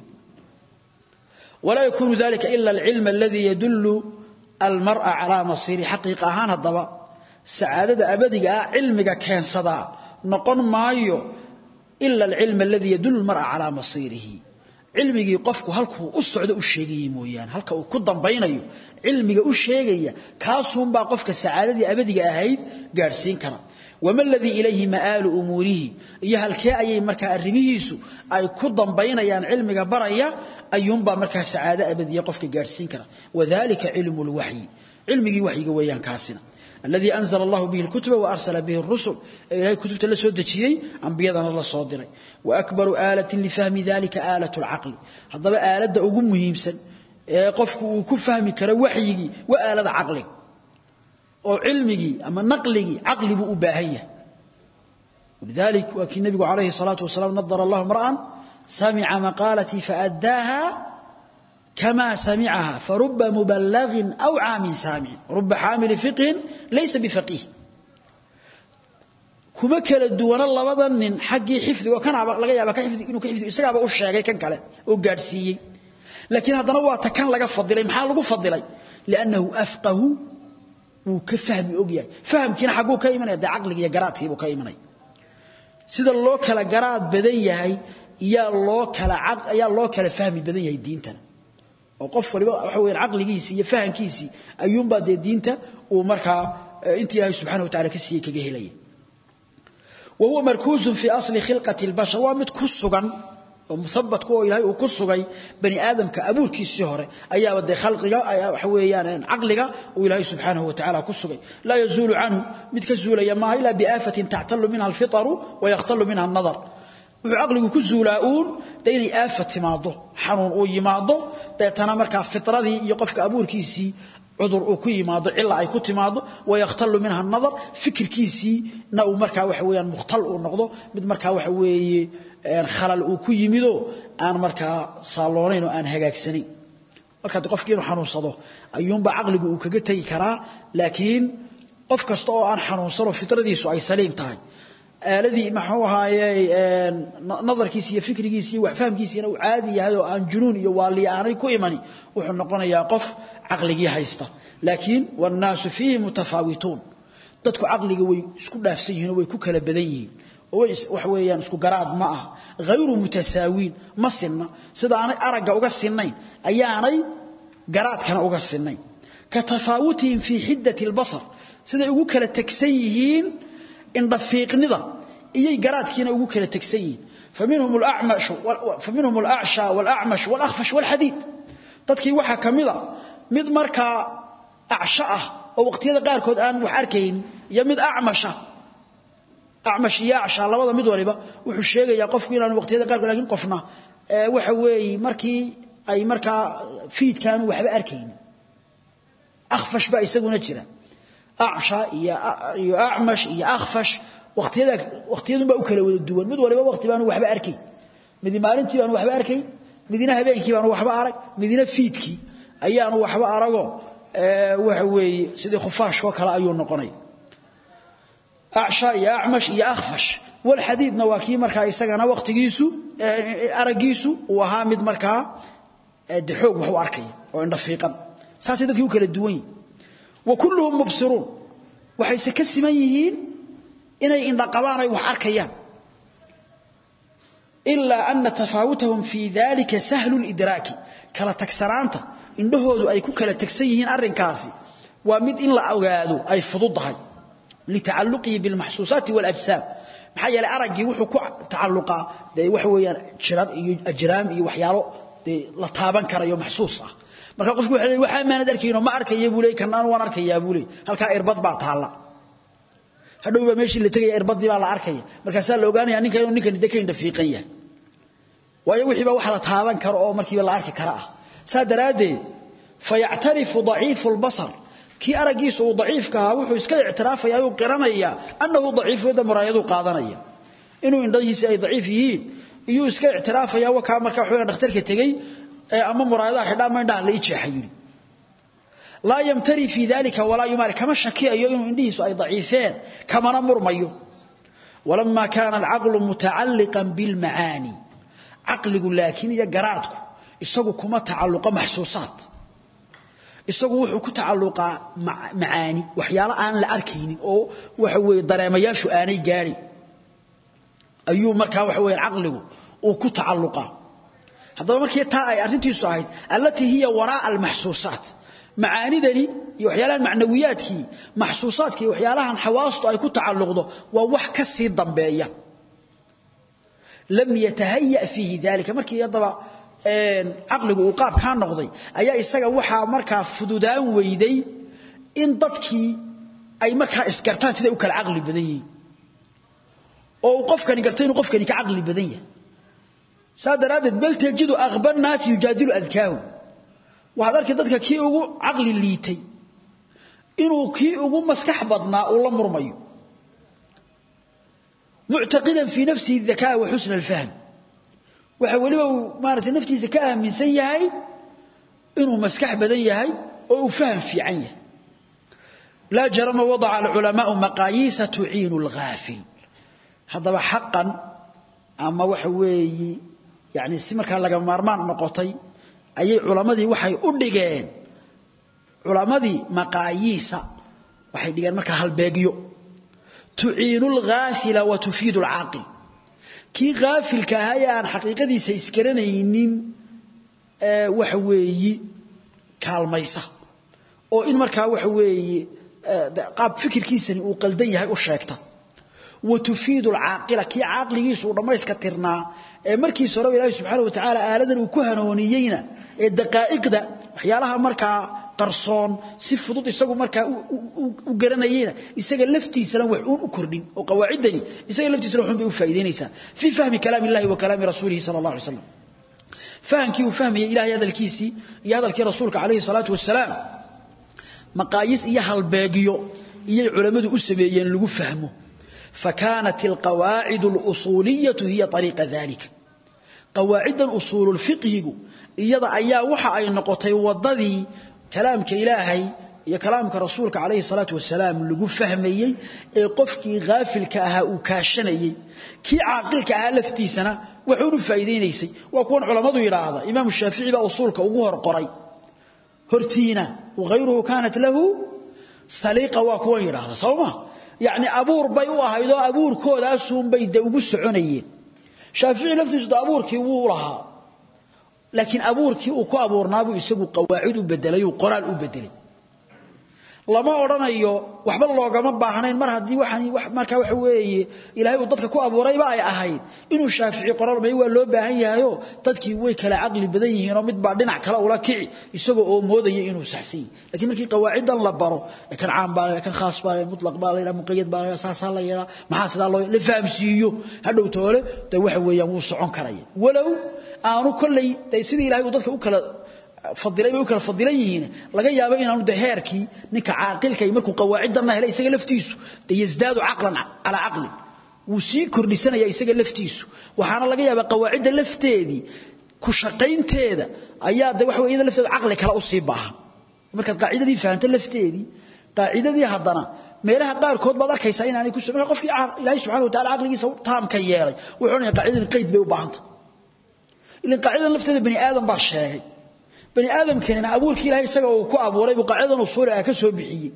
walaa yakuunu dalika ila alcilm aladii yadullu almar'a calaa masiiri xaqiiqa ahaan haddaba sacaadada abadiga ah cilmiga keensadaa noqon maayo ila alcilm aladii yadullu almar'a calaa masiirihi cilmigii qofku halkuu u socdo u sheegayay mooyaane halka uu ku dambaynayo cilmiga u sheegaya kaasuunbaa qofka sacaadadii abadiga ahayd gaadhsiin kara wama aladii ilayhi ma'aalu umuurihi iyo halkee ayay markaa arrimihiisu ay ku dambaynayaan cilmiga baraya ayuunbaa markaa sacaado abadiya qofka gaadhsiin kara wadalika cilmu lwaxyi cilmigii waxyiga weeyaan kaasina الذي أنزل الله به الكتب وأرسل به الرسل إلهي كتبت لسو دجيي أنبيادنا الله صادري وأكبر آلة لفهم ذلك آلة العقل هذا آلة أقوم مهمسا قفك وكفهمي كرا وحيي وآلة عقلي وعلمي أما نقلي عقلي بأباهية ولذلك وكي النبي عليه الصلاة والسلام نظر الله امرأ سمع مقالتي فأداها كما سمعها فرب مبلغ أو عام سامع رب حامل فقه ليس بفقيه كما كلا الدوانا اللبضا من حقي حفظ وكان لغا يابا كحفظ إنه كحفظ إساقا أشياء كان كلا وقارسيي لكن هذا نوع كان لغا فضلي محال لغا فضلي لأنه أفقه وكفهم أقيا فهم كنا حقه كيمنا يدى عقل يقرات هيبو كيمنا سيدا الله كلا قرات بدن يهي يا الله كلا عقل يا الله كلا فهم بدن يهي دينتنا oo qof waliba waxa weeyaan aqligiisa iyo fahankiisa ayuun baa de diinta uu markaa intii Ilaahay subhanahu wa ta'ala ka siiyay kaga helay وهو مركوز في أصل خلقة البشر ومد كسغان ومثبت كو إلهي وكسغي بني آدم كأبور كي السهرة أيها ودي خلقك أيها حويان عقلك وإلهي سبحانه وتعالى كسغي لا يزول عنه مد كزول يما إلا بآفة تعتل منها الفطر ويختل منها النظر وعقلك كزولاؤون ديني آفة تماضو حنون أو يماضو deetana markaa fitradii iyo qofka abuurkiisii cudur uu ku yimaado cilla ay ku timaado wayakhtalu minha nadar fikirkiisiina uu markaa waxa weeyaan mukhtal uu noqdo mid markaa waxa weeye khalal uu ku yimido aan markaa saaloonayn oo aan hagaagsanayn marka qofkii inuu xanuunsado ayuunba caqligu uu kaga tegi karaa laakiin qof kasta oo aan xanuunsano fitradiisu ay saliim tahay aaladii maxuu ahaaye nadarkiisa iyo fikrigiisa iyo waxfahamkiisina uu caadi yahay oo aan junuun iyo waaliya aanay ku imani wuxuu noqonayaa qof caqligii haysta laakiin wannaasu fiihi mutafaawituun dadku caqliga way isku dhaafsan yihiin oo way ku kala badan yihiin oo way waxa weeyaan isku garaad ma aha hayru mutasaawiin ma sinna sida aanay aragga uga sinnayn ayaanay garaadkana uga sinnayn ka tafaawutihim fii xiddati albasar siday ugu kala tegsan yihiin indhafiiqnida iyay garaadkiina ugu kala tegsan yihiin faminhum alacmash faminhum alacsha walacmash walakhfash walxadiid dadkii waxaa ka mid a mid markaa acsho ah oo waqtiyada qaarkood aan wax arkayn iyo mid acmasha acmash iyo acsha labada mid waliba wuxuu sheegayaa qofku inaan waqtiyada qaarkood lakin qofna waxa weeye markii ay markaa fiidkaanu waxba arkaynin akhfash baa isaguna jira acsha iyo iyo acmash iyo akhfash waqtiyada waqtiyadun baa u kala wada duwan mid waliba waqti baanu waxba arkay midi maalintii baanu waxba arkay midina habeenkii baanu waxba arag midina fiidkii ayaanu waxba arago waxa weeye sidii khufaashkoo kale ayuu noqonay acsha iyo acmash iyo akhfash walxadiidna waa kii markaa isagana waqtigiisu araggiisu uu ahaa mid markaa de xoog wax u arkaya oo indhafiiqan saasay dadkii u kala duwan yihin wa kulluhum mubsiruun waxayse ka siman yihiin inay indhaqabaan ay wax arkayaan ilaa ana tafaawutahum fii dalika sahlu lidraaki kala tagsanaanta indhahoodu ay ku kala tegsan yihiin arrinkaasi waa mid in la ogaado ay fududdahay litacalluqihi bilmaxsuusaati waاlajsaam maxaa yeelay araggii wuxuu ku tacalluqaa dee waxa weeyaan jirar iyo ajraam iyo waxyaalo dee la taaban karayo maxsuus ah marka qofku waxa leeyahay waxa maanad arkayno ma arkaya buu leeyahay kanaan waan arkayaa buu leeyahay halka irbad baa taala hadhow baa meeshii la tagay irbadii baa la arkaya markaasaa la ogaanaya ninka inuu ninkan dekeyn dafiiqan yahay waayo wixii baa waxa la taaban karo oo markiiba la arki kara ah saa daraaddeed fayactarifu daciifu lbasar kii araggiisa uu daciifka ahaa wuxuu iska ictiraafaya ayuu qiranaya annahu daciifu yadda muraayaduu qaadanaya inuu indhahiisi ay daciif yihiin iyuu iska ictiraafaya wakaa markaa waxawaya dhakhtarka tegey ama muraayadaha xidha ama indhaha la ii jeexa yidhi laa yamtari fii dalika walaa yumaari kama shakiyayo inuu indhihiisu ay daciifeen kamana murmayo walama kaana alcaqlu mutacalliqan bilmacaani caqligu laakiin iyo garaadku isagu kuma tacalluqa maxsuusaat isagu wuxuu ku tacalluqaa macaani waxyaalo aan la arkaynin oo waxa weeye dareemayaashu aanay gaadhin ayuu markaa waxa weeye caqligu uu ku tacalluqaa haddaba markii taa ay arrintiisu ahayd allatii hiya waraa'a almaxsuusaat macaanidani iyo waxyaalahan macnawiyaadkii maxsuusaadkii iyo waxyaalahan xawaastu ay ku tacalluqdo waa wax ka sii dambeeya lam yatahaya fiihi dalika markii haddaba caqligu uu qaabkaa noqday ayaa isaga waxaa markaa fududaan weyday in dadkii ay markaa isgartaan siday u kala caqli badan yihiin oo uu qofkani gartay inuu qofkani ka caqli badan yahay saa daraaddeed bal tajidu aqba nnaasi yujaadilu adkaahu waxaad arkay dadka kii ugu caqli liitay inuu kii ugu maskax badnaa uu la murmayo muctaqidan fii nafsihi dakaa wa xusna alfahm waxa weliba uu maaragtay naftiisa ka aaminsan yahay inuu maskax badan yahay oo uu faham fiican yahay laa jarama wadaca alculamaau maqaayiisa tuciinu alghaafil haddaba xaqan ama waxa weeyi yani si markaa laga maarmaan noqotay ayay culammadii waxay u dhigeen culammadii maqaayiisa waxay dhigeen markaa halbeegyo tuciinu alghaafila wa tufiidu alcaaqil kii haafilka ahaa ee aan xaqiiqadiisa isgaranaynin waxa weeyi kaalmaysa oo in markaa waxa weeye qaab fikirkiisani uu qaldan yahay u sheegta wa tufiidu alcaaqila kii caaqligiisu uu dhammayska tirnaa ee markiisa horeba ilaahi subxaana wa tacaala aaladan uu ku hanooniyeyna ee daqaa'iqda waxyaalaha markaa qarsoon si fudud isagu markaa u garanayeyna isaga laftiisana wax uun u kordhin oo qawaaciddani isaga laftiisana waxun bay u faa'iidaynaysaa fii fahmi kalaami illahi wa kalaami rasuulihi sala allah alay slam fahamkii uu fahmayey ilahay hadalkiisii iyo hadalkii rasuulka calayhi salaatu wasalaam maqaayis iyo halbeegyo iyay culammadu u sameeyeen lagu fahmo فكانت القواعد الأصولية هي طريق ذلك قواعد الأصول الفقه إيضا أيها وحا أي نقطي وضذي كلامك إلهي يا كلامك رسولك عليه الصلاة والسلام لقو فهمي قفكي غافلك أها وكاشني كي عاقلك أها لفتي سنة وحول فايدينيسي وكون علماء يراهضا إمام الشافعي بأصولك وغوهر قري هرتينا وغيره كانت له سليقة وكون يراهضا صوما يعني أبور بي وهايدو أبور كوداسون بي دوغو سعنيين شافعي لفتيس أبوركي وولها لكن أبوركي وكو أبورنابو يسقو قواعد بدلي وقرال بدلي lama oranayo waxba loogama baahnayn mar hadii waxan wax marka wax weeye ilaahay uu dadka ku abuurayba ay ahayd inuu shaafici qoraal may waa loo baahan yahayo dadkii way kala aqli badan yihiin oo mid baa dhinac kale ula kici isagoo oo moodaya inuu saxsan laakiin markii qawaacidan la baro kan caam baa kan khaas baa mutlaq baa la muqayyad baa asaasa la yara maxaa sida loo la fahamsiiyo hadhow toole tay waxa weeyaan wuu socon karaya walow aanu kulay tay sidii ilaahay uu dadka u kala fadilay bay u kala fadilan yihiin laga yaabo inaanu daheerkii ninka caaqilka ay markuu qawaacidana helay isaga laftiisu yasdaadu aqlan ala aqli wuu sii kordhisanaya isaga laftiisu waxaana laga yaabaa qawaacida lafteedii ku shaqaynteeda ayaa de waxa weeyada lafteedu aqli kala u sii baahan markaad qaacidadii fahanto lafteedii qaacidadii haddana meelaha qaarkood baad arkaysaa inaanay ku sameyn qofkii ilaahay subxaanahu wa tacaala aqligiisa taamka yeelay wuxuu onayaa qaacidadan qayd bay u baahanta ilan qaacidadan lafteeda bani aadam baa sheegay bani aadamkeena abuurkii ilaahay isaga uu ku abuuray buu qaacidadan usuul ah ka soo bixiyay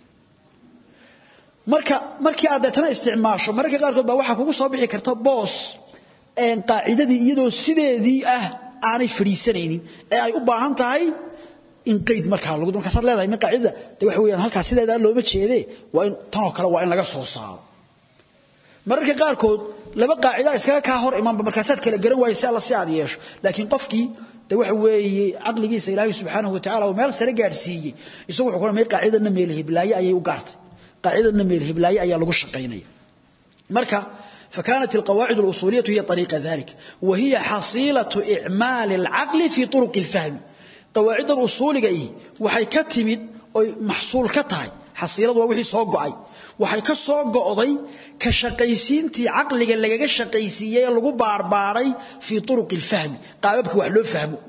marka markii aad deetana isticmaasho mararka qaarkood baa waxaa kugu soo bixi karta boos een qaacidadii iyadoo sideedii ah aanay fadhiisanaynin ee ay u baahan tahay in qayd markaa lagu markaasaad leedahay min qaacidada de waxa weeyaan halkaas sideedaa looma jeedee waa in tanoo kale waa in laga soo saaro mararka qaarkood laba qaacida iskaga kaa hor imanba markaasaad kala garan waayay si alla si aad yeesho laakiin qofkii de waxa weeye aqligiisa ilaahay subxaanahu wa tacaala uu meel sare gaadhsiiyey isagu wuxuu ku qaacidana meel hiblaaye ayay u gaartay qaacidana meel hiblaaye ayaa lagu shaqaynaya marka فكانت القواعد الأصولية هي طريق ذلك وهي حصيلة إعمال العقل في طرق الفهم قواعد الأصول أي وحي كتمد محصول كتاي حصيلة وحي صوقعي waxay ka soo go'day ka shaqaysiintii aqliga lagaga shaqaysiiyay lagu baarbaaray fi turuq ilfahm qaababka wax loo fahmo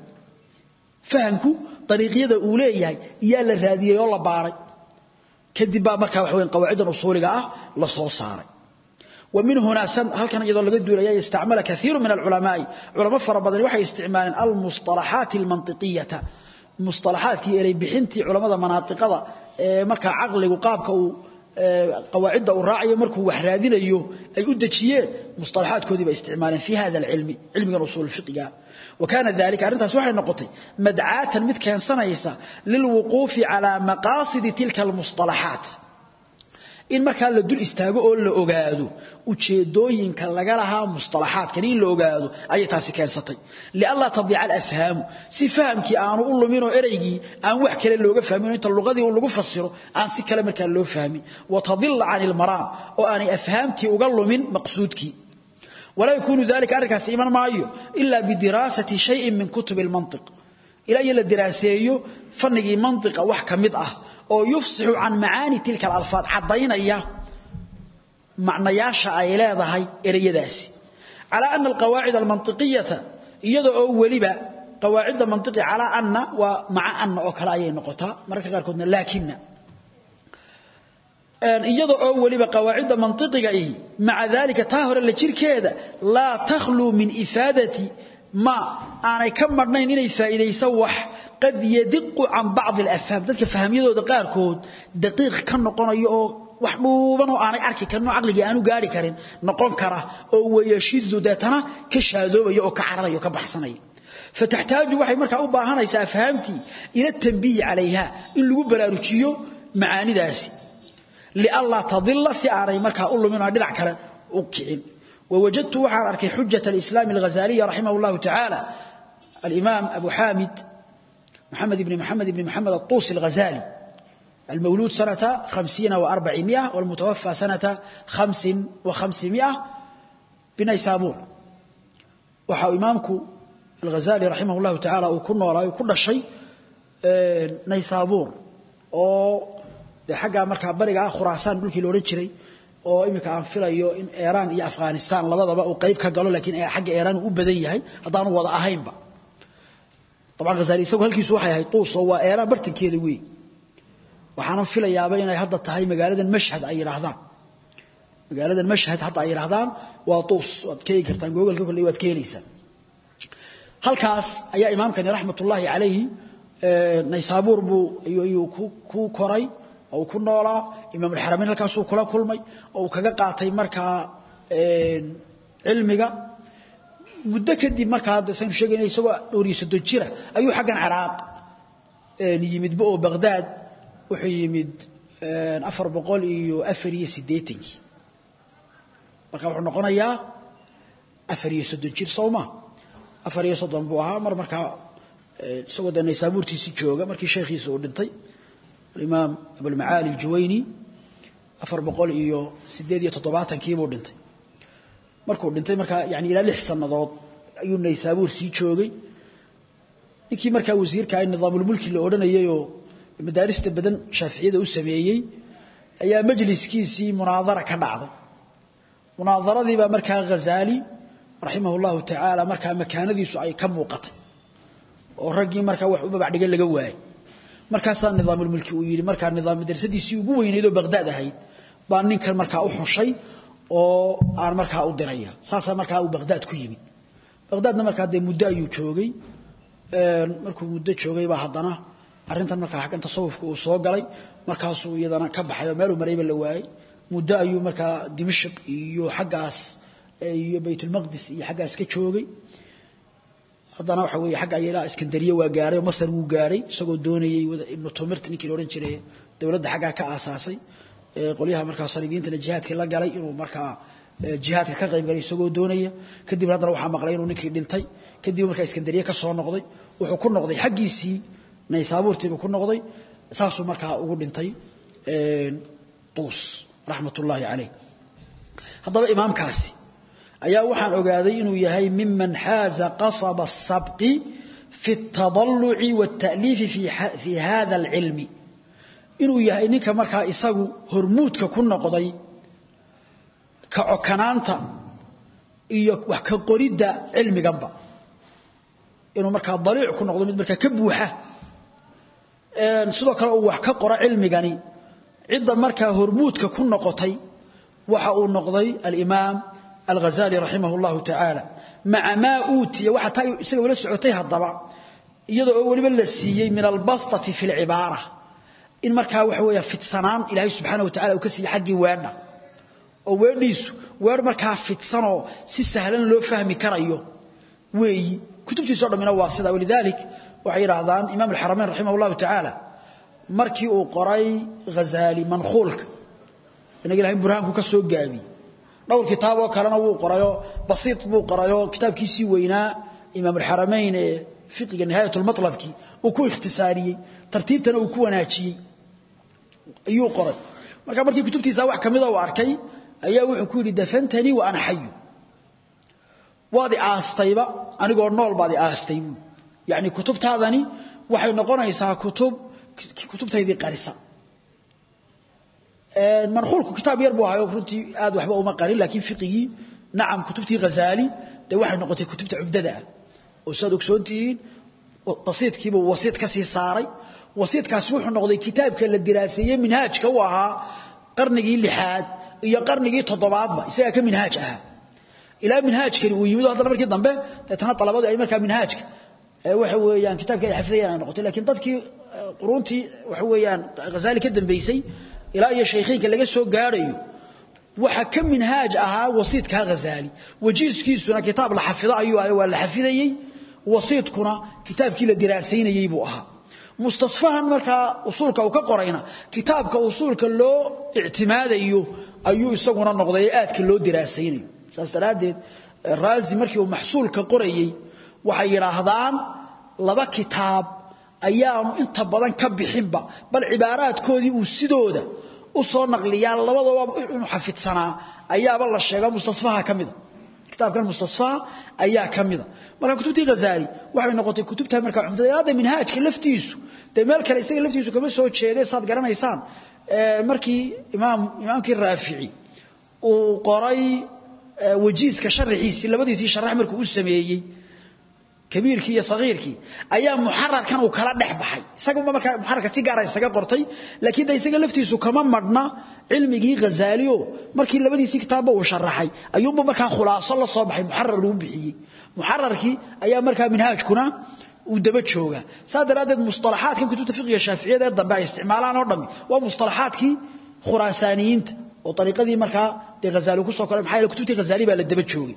fahamku dariiqyada uu leeyahay yaa la raadiyay oo la baaray kadib baa markaa wax weyn qawaacidan usuuliga ah la soo saaray ومن هنا سن هل كان يدل لقد دولا يستعمل كثير من العلماء علماء فربضان وحي استعمال المصطلحات المنطقية مصطلحات كي إلي بحنتي علماء مناطقة مركا عقل وقابك قواعد الراعي مركو وحرادين أيوه أي أدتشيه مصطلحات كذبة استعمالا في هذا العلم علم الرسول الفقه وكان ذلك أرنتها سوحي النقطي مدعاة مد كان سنيسا للوقوف على مقاصد تلك المصطلحات in markaa la dul istaago oo la ogaado ujeedooyinka laga lahaa mustalaxaadkan in la ogaado ayay taasi keensatay lialla tadiica alafhaamu si fahamkii aanu u lumin oo ereygii aan wax kale looga fahmin inta luqadii uu lagu fasiro aan si kale markaa loo fahmin watadilla can ilmaraam oo aanay afhaamtii uga lumin maqsuudkii ولا يكون ذلك أركاس إيمان مايو إلا بدراسة شيء من كتب المنطق إلا إلا دراسيه فنقي منطق وحكا مدأة oo yufsixu can macaani tilka alalfaad caddaynaya macnayaasha ay leedahay ereyadaasi calaa ana alqawaacid almantiqiyata iyada oo weliba qawaacidda mantiqi calaa anna waa maca anna oo kale ayay noqotaa mararka qaarkoodna laakina iyada oo weliba qawaacidda mantiqiga ihi maca daalika taa hore la jirkeeda laa takhluu min ifaadati ma aanay ka madhnayn inay faa'iidayso wax qad yadiqu can bacdi alafhaam dadka fahmyadooda qaarkood daqiiq ka noqonayo oo wax dhuuban oo aanay arki karin oo caqligii aanu gaari karin noqon kara oo wayashidu deetana ka shaadoobaya oo ka cararaya oo ka baxsanaya فتحتاج waxay markaa u baahanaysaa afhaamtii ila tanbiih calayha in lagu baraarujiyo macaanidaasi lialla tadilla si aanay markaa u lumin oo dhinac kale u kicin ووجدت وحان أركي حجة الإسلام الغزالي رحمه الله تعالى الإمام أبو حامد محمد بن محمد بن محمد الطوسي الغزالي المولود سنة خمسين وأربعمائة والمتوفى سنة خمس وخمسمائة بنيسابور وحا إمامك الغزالي رحمه الله تعالى وكنا وراء كل شيء نيسابور oo dee xaggaa markaa barigaa khuraasaan dhulkii la odhan jiray oo iminka aan filayo in iiraan iyo afghanistan labadaba uu qayb ka galo laakiin xagga iiraan uu u badan yahay haddaanu wada ahaynba dabcan khazali isagu halkiisu waxay ahayd tuus oo waa iiraan bartankeeda weey waxaana filayaaba inay hadda tahay magaaladan mashhad ay yidhaahdaan magaaladan mashhad hadda ay yidhaahdaan waa tuus waad ka eegi kartaan googolka kolley waad ka helaysaan halkaas ayaa imaamkani raxmatullaahi calayhi naysaabuur buu ayuu ku koray oo uu ku noolaa imaamulxaramayn halkaasuu kula kulmay oo uu kaga qaatay markaa cilmiga muddo kadib markaa hadda saynu sheegayna isagoo dhowriyo soddon jira ayuu xaggan ciraaq yimidba oo baqdaad wuxuu yimid afar boqol iyo afar iyo siddeetankii marka wuxuu noqonayaa afar iyo soddon jir sowma afar iyo soddon buu ahaa mar markaa isagoo dee naysaabuurtiisii jooga markii sheekhiisa uu dhintay alimaam abulmacaali aljuwayni afar boqol iyo siddeed iyo toddobaatankiibuu dhintay markuu dhintay markaa yani ilaa lix sannadood ayuu naysaabuur sii joogay ninkii markaa wasiirka nidaamulmulki la odhanayayoo madaarista badan shaaficiyada u sameeyey ayaa majliskiisii munaadara ka dhacday munaadaradiibaa markaa ghazaali raximah llahu tacaala markaa makaanadiisu ay ka muuqatay oo raggii markaa wax u babacdhiga laga waayey markaasaa nidaamulmulki uu yidhi markaa nidaam madrasadiisii ugu weynayd oo baqdaad ahayd baa ninkan markaa u xushay oo aan markaa u diraya saasaa markaa uu baqdaad ku yimid baqdaadna markaa dee muddo ayuu joogay markuu muddo joogay baa haddana arrintan markaa xaggan tasawufka uu soo galay markaasuu iyadana ka baxay oo meeluu marayba la waayey muddo ayuu markaa dimashq iyo xaggaas iyo baytulmaqdis iyo xaggaas ka joogay haddana waxa weeye xagga ilaa iskandariya waa gaadhay oo masar wuu gaadhay isagoo doonayey ibnu tumirt ninkii la odhan jiray dowladda xaggaa ka aasaasay qolyaha markaa saliibiyiintana jihaadkii la galay inuu markaa jihaadka ka qayb galay isagoo doonaya kadib haddana waxaa maqlay inuu ninkii dhintay kadib markaa iskandariye ka soo noqday wuxuu ku noqday xaggiisii naysaabuurtiibuu ku noqday saasuu markaa ugu dhintay tuus raxmat ullaahi calayh haddaba imaamkaasi ayaa waxaan ogaaday inuu yahay miman xaaza qasaba الsabqi fi الtadalluci wالta'liifi fi hada اlcilmi inuu yahay ninka markaa isagu hormuudka ku noqday ka cokanaanta iyo wax ka qoridda cilmiganba inuu markaa daliic ku noqdo mid markaa ka buuxa sidoo kale uu wax ka qoro cilmigani cidda markaa hormuudka ku noqotay waxa uu noqday alimaam alghazali raximah اllahu tacaala maca maa uutiya waxa taa isaga wala socotay haddaba iyadoo oo weliba la siiyey min albastati fi اlcibaara in markaa waxa weeya fidsanaan ilaahay subxaana wa tacala uu ka siiyey xaggii weedha oo weedhiisu weer markaa fidsanoo si sahlan loo fahmi karayo weeyi kutubtiiso dhammina waa sida walidaalik waxay yidhaahdaan imaam alxaramayn raximah اllahu tacaala markii uu qoray ghazaali mankuulka inaga ilahay burhaanku ka soo gaabiyey dhowr kitaab oo kalena wuu qorayoo basiit buu qorayoo kitaabkiisii weynaa imaam alxaramayn ee fiqiga nihaayat lmatlabkii uu ku ikhtisaariyey tartiibtana uu ku wanaajiyey ayuu qoray marka markii kutubtiisa wax kamida uu arkay ayaa wuxuu ku yidhi dafantanii wa ana xayu waad i aastayba anigoo nool baad i aastay buu yacni kutubtaadani waxay noqonaysaa kutub kutubtaydii qarisa mankuulku kitaab yar buu ahayo runtii aad waxba uma qarin laakiin fiqigii nacam kutubtii ghazaali dee waxay noqotay kutubta cumdada ah oo siaad ogsoon tihiin basiidkiibuu wasiid ka sii saaray wasiidkaasi wuxuu noqday kitaabka la diraaseeyey minhaajka u ahaa qarnigii lixaad iyo qarnigii toddobaadba isagaa ka minhaaj ahaa ilaa minhaajkani uu yimid haddana markii dambe deetana dalabadu ay markaa minhaajka waxa weeyaan kitaabkii ay xafidayaan ay noqotay lakiin dadkii quruuntii waxa weeyaan ghazaali ka dambaysay ilaa iyo shaykhiinka laga soo gaadhayo waxa ka minhaaj ahaa wasiidkaa ghazaali wajiiskiisuna kitaab la xafido ayuu ahay waa la xafidayey wasiidkuna kitaabkii la diraasaynayey buu ahaa mustasfahan markaa usuulka uu ka qorayna kitaabka usuulka loo ictimaadayo ayuu isaguna noqday ee aadka loo diraasaynayo saas daraaddeed raazi markii uu maxsuulka qorayey waxay yidhaahdaan laba kitaab ayaanu inta badan ka bixinba bal cibaaraadkoodii uu sidooda u soo naqliyaa labadaba inuu xafidsanaa ayaaba la sheega mustasfaha ka mida kitaabkan mustasfaa ayaa ka mida marka kutubtii ghazaali waxay noqotay kutubta marka cumdada hadda minhaajka laftiisu dee meel kale isaga laftiisu kama soo jeeday saad garanaysaan markii imaam imaamkii raafici uu qoray wajiiska sharaxiisii labadiisii sharax markuu u sameeyey kabiirkii iyo sagiirkii ayaa muxararkan uu kala dhex baxay isaga markaa muxararka si gaara isaga qortay laakiin de isaga laftiisu kama madhna cilmigii ghazaaliyo markii labadiisii kitaabba uu sharaxay ayuunba markaa khulaaso la soo baxay muxarar lagu bixiyey muxararkii ayaa markaa minhaajkuna uu daba jooga saa daraaddeed mustalaxaadkan kutubta fiqiga shaaficiyada ee dambe ay isticmaalaan oo dhammi waa mustalaxaadkii khuraasaaniyiinta oo ariiqadii markaa dee ghazaali ku soo koray maxaa yeele kutubtii ghazaali baa la daba joogay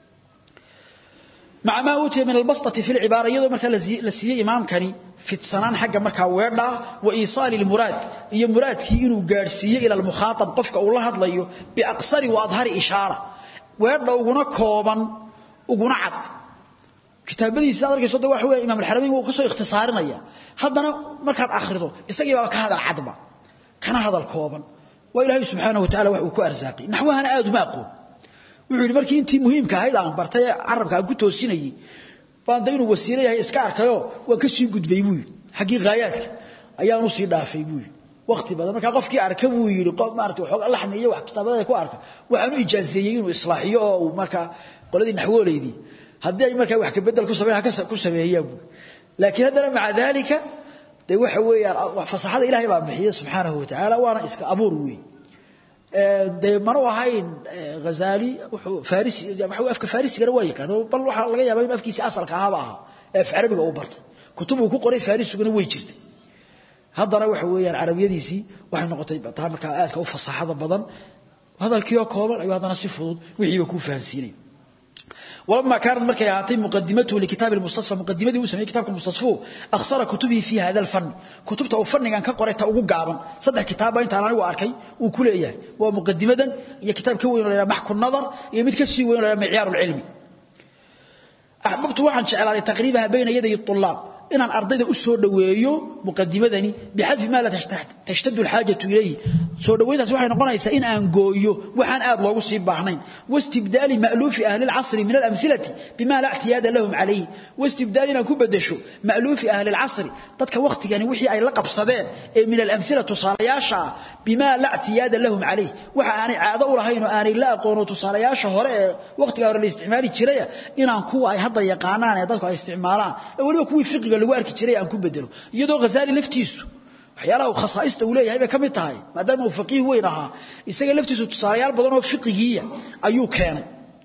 maca maa uutiya min albasطati fi lcibaara iyadoo markaa la siiyey imaamkani fidsanaan xagga markaa weedhaa wa iisaali lmuraad iyo muraadkii inuu gaadhsiiyo ila almukhaaab qofka uu la hadlayo biaqsari wa adhari ishaara weedha uguna kooban uguna cad kitaabadiisa ad arkayso de waxa weya imam alxaramayn wuu ka soo ikhtisaarinaya haddana markaad akhrido isagii baaba ka hadal cadba kana hadal kooban waa ilaahay subxaanahu wa tacala wax uu ku arsaaqay naxwahana aad uma aqoon wuxuu yidhi markii intii muhiimka ahayd aan bartay ee carabka aan ku toosinayey baan da inuu wasiilo yahay iska arkayoo waan ka sii gudbay buu yidhi xaggii haayaadka ayaan u sii dhaafay buu yidhi waqti badan markaa qofkii arka buu yidhi maarata waxooga laxni iyo wax kitaabada ku arka waxaan u ijaazeeyey inuu islaaxiyo oo uu markaa qoladii naxwooleydii haddii ay markaa wax kabedel ku sameyn ku sameeyaan buu laakiin haddana maca daalika dee waxa weeyaan fasaxada ilaahay baa bixiya subxaanahu watacaala waana iska abuur weey dee manu ahayn hazaali wuxuu farisi waxa afka farisigana waa yaqaan bal waxaa laga yaabaa inuu afkiisii asalka ahaba ahaa ee af carabiga uu bartay kutub uu ku qoray farisiguna way jirtay haddana waxa weeyaan carabiyadiisii waxay noqotay taa markaa aadka u fasaxada badan hadalkii oo kooban ayuu haddana si fudud wixiiba kuu fahansiinay ولما كانت مركي هاتي مقدمته لكتاب المستصفى مقدمته وسمي كتاب المستصفى أخسر كتبه في هذا الفن كتبته أو فن كان كقرأت أو قابا صدق كتابا أنت أنا وأركي وكل إياه ومقدمة هي كتاب كوين ولا محك النظر يمتكسي وين ولا معيار العلمي أحببت واحد شعر تقريبها بين يدي الطلاب inaan ardayda u soo dhaweeyo muqadimadani bixadfi maa la tashtadu alxaajatu ilayhi soo dhaweyntaas waxay noqonaysaa in aan gooyo waxaan aad loogu sii baahnayn wastibdaali ma'luufi ahli alcasri min alamhilati bima la ictiyaada lahum calayhi wastibdaali inaan ku bedesho ma'luufi ahli alcasri dadka waqtigani wixii ay la qabsadeen ee min alamhila tusaalayaasha bima la ictiyaada lahum calayhi waxa aanay caado u lahayn oo aanay la aqoono tusaalayaasha hore ee waqtiga hore la isticmaali jiray inaan kuwa ay hadda yaqaanaan ee dadku ay isticmaalaan ee waliba kuwii fiqiga lagu arki jiray aan ku bedelo iyadoo ghazaali laftiisu waxyaalaha uu khasaaista uu leeyahay bay ka mid tahay maadaama uu faqiih weyn ahaa isaga laftiisu tusaalayaal badan oo fiqigiiya ayuu keenay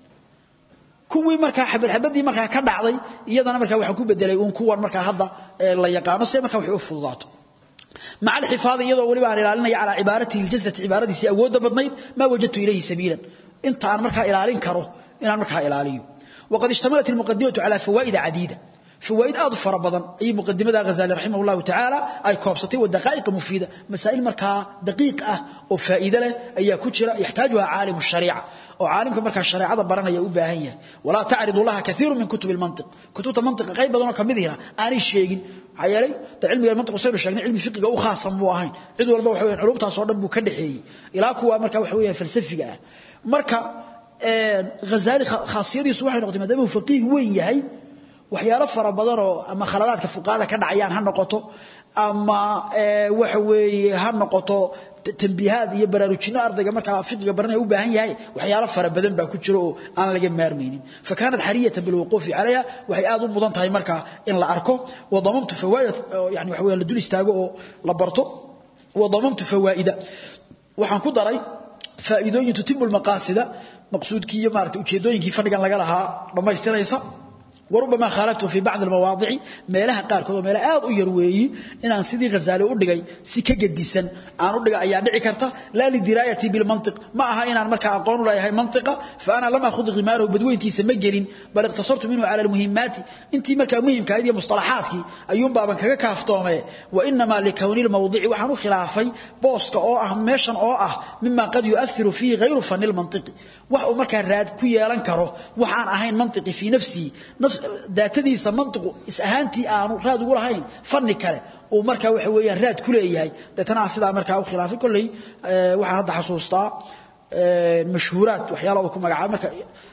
kuwii markaa xabad xabadii markaa ka dhacday iyadana markaa waxaan ku bedelay uun kuwan markaa hadda la yaqaano si markaa wax u fududaato مع الحفاظ يدو ولي بان ilaalinaya على عبارته الجزة عبارتي awooda badnayd ما وجدت إليه سبيلا انت aan markaa ilaalin karo inaan markaa ilaaliyo وقد اشتملت المقدمة على فوائد عديدة فوائد aad fara badan ay muqadimada Ghazali rahimahullah ta'ala ay koobsatay wadaqaiq mufida masaa'il markaa daqiiq ah oo faa'iido leh ayaa ku jira yahtaajuha aalim shariica oo aalimka markaa shariicada baranaya u baahan yahay wala ta'ridu laha kathiru min kutub al-mantiq kutubta mantiq qayb badan oo kamidina aanay sheegin hayalay ta cilmiga mantiq soo sheegnay cilmi fiqiga u khaasan buu ahayn cid walba waxa weeyaan culumtaas oo dhan buu ka dhaxeeyay ilaa kuwa markaa waxa weeyaan falsafiga ah marka Ghazali khaasiyadiisu waxay noqotay maadaama uu faqiih weyn yahay waxyaalo fara badan oo ama khaladaadka fuqaada ka dhacayaan ha noqoto ama waxa weeye ha noqoto tanbiihaad iyo baraarujino ardayga markaa fiqiga baranaya u baahan yahay waxyaalo fara badan baa ku jira oo aan laga maarmaynin فكانت حرية بالوقوف عليها waxay aad u mudan tahay marka in la arko wadamamtu fawaid yani waxa weeye la dul istaago oo la barto wadamamtu fawaida waxaan ku daray faa'iidooyin tutimul maqaasida maqsuudkii iyo maartay ujeedooyinkii fadhigan laga lahaa dhamaystiranaysa وربما خالفته في بعض المواضع meelaha qaar kood meelaha aad u yar weeyi inaan sidii Ghazali u dhigay si ka gedisan aan u dhigay ayaa dhici karta la li dirayati bil mantiq ma aha inaan marka aqoon u leeyahay mantiqa fa ana lama khud ghimaru badweyntiisa ma gelin bal iqtasartu minhu ala al muhimmat intii marka muhiimka ah iyo mustalahaadki ayuun baaban kaga kaaftoomay wa inma li kawni al mawdi'i waxaan u khilaafay booska oo ah meeshan oo ah mimma qad yu'athiru fihi ghayru fan al mantiqi wax uu marka raad ku yeelan karo waxaan ahayn mantiqi fi nafsi nafs daatadiisa mantiqu is ahaantii aanu raad ugu lahayn fanni kale uu markaa waxa weeyaan raad ku leeyahay dadana sidaa markaa u khilaafay kullay waxaan hadda xasuustaa mashhuuraad waxyaalo uu ku magacaabay marka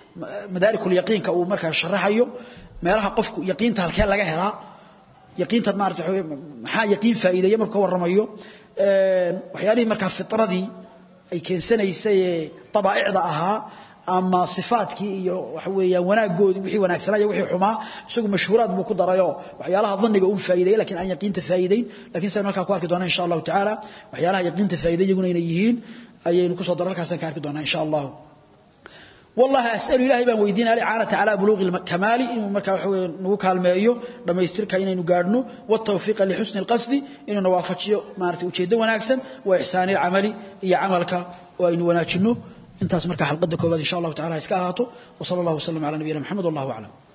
madaarikul yaqiinka uu markaa sharaxayo meelaha qofku yaqiinta halkee laga helaa yaqiinta maarata waxa maxaa yaqiin faa'iideeya marka ka warramayo waxyaalihii markaa fitradii ay keensanaysay ee dabaa'icda ahaa ama sifaadkii iyo waxa weeyaan wanaagoodii wixii wanaagsanaa iyo wixii xumaa isagu mashhuuraad buu ku darayoo waxyaalaha dhanniga uu faa'iideeyay laakiin aan yaqiinta faa'iideyn laakiin saynu halkaa ku arki doonaa insha allahu tacaala waxyaalaha yaqiinta faa'iiday iyaguna inay yihiin ayaynu kusoo daro halkaasaan ka arki doonaa insha allahu والله أسأل إلهي بان ويدينا الإعانة على بلوغ الكمال إنه مركا وحوي نوكا المائيو لما يستركا إنه نقارنو والتوفيق لحسن القصد إنه نوافقشيو مارتي وشيدو وناكسن وإحسان العمل إيا عملك وإنه وناكشنو انتاس مركا حلقة كوباد إن شاء الله تعالى إسكاهاتو وصلى الله وسلم على نبينا محمد والله أعلم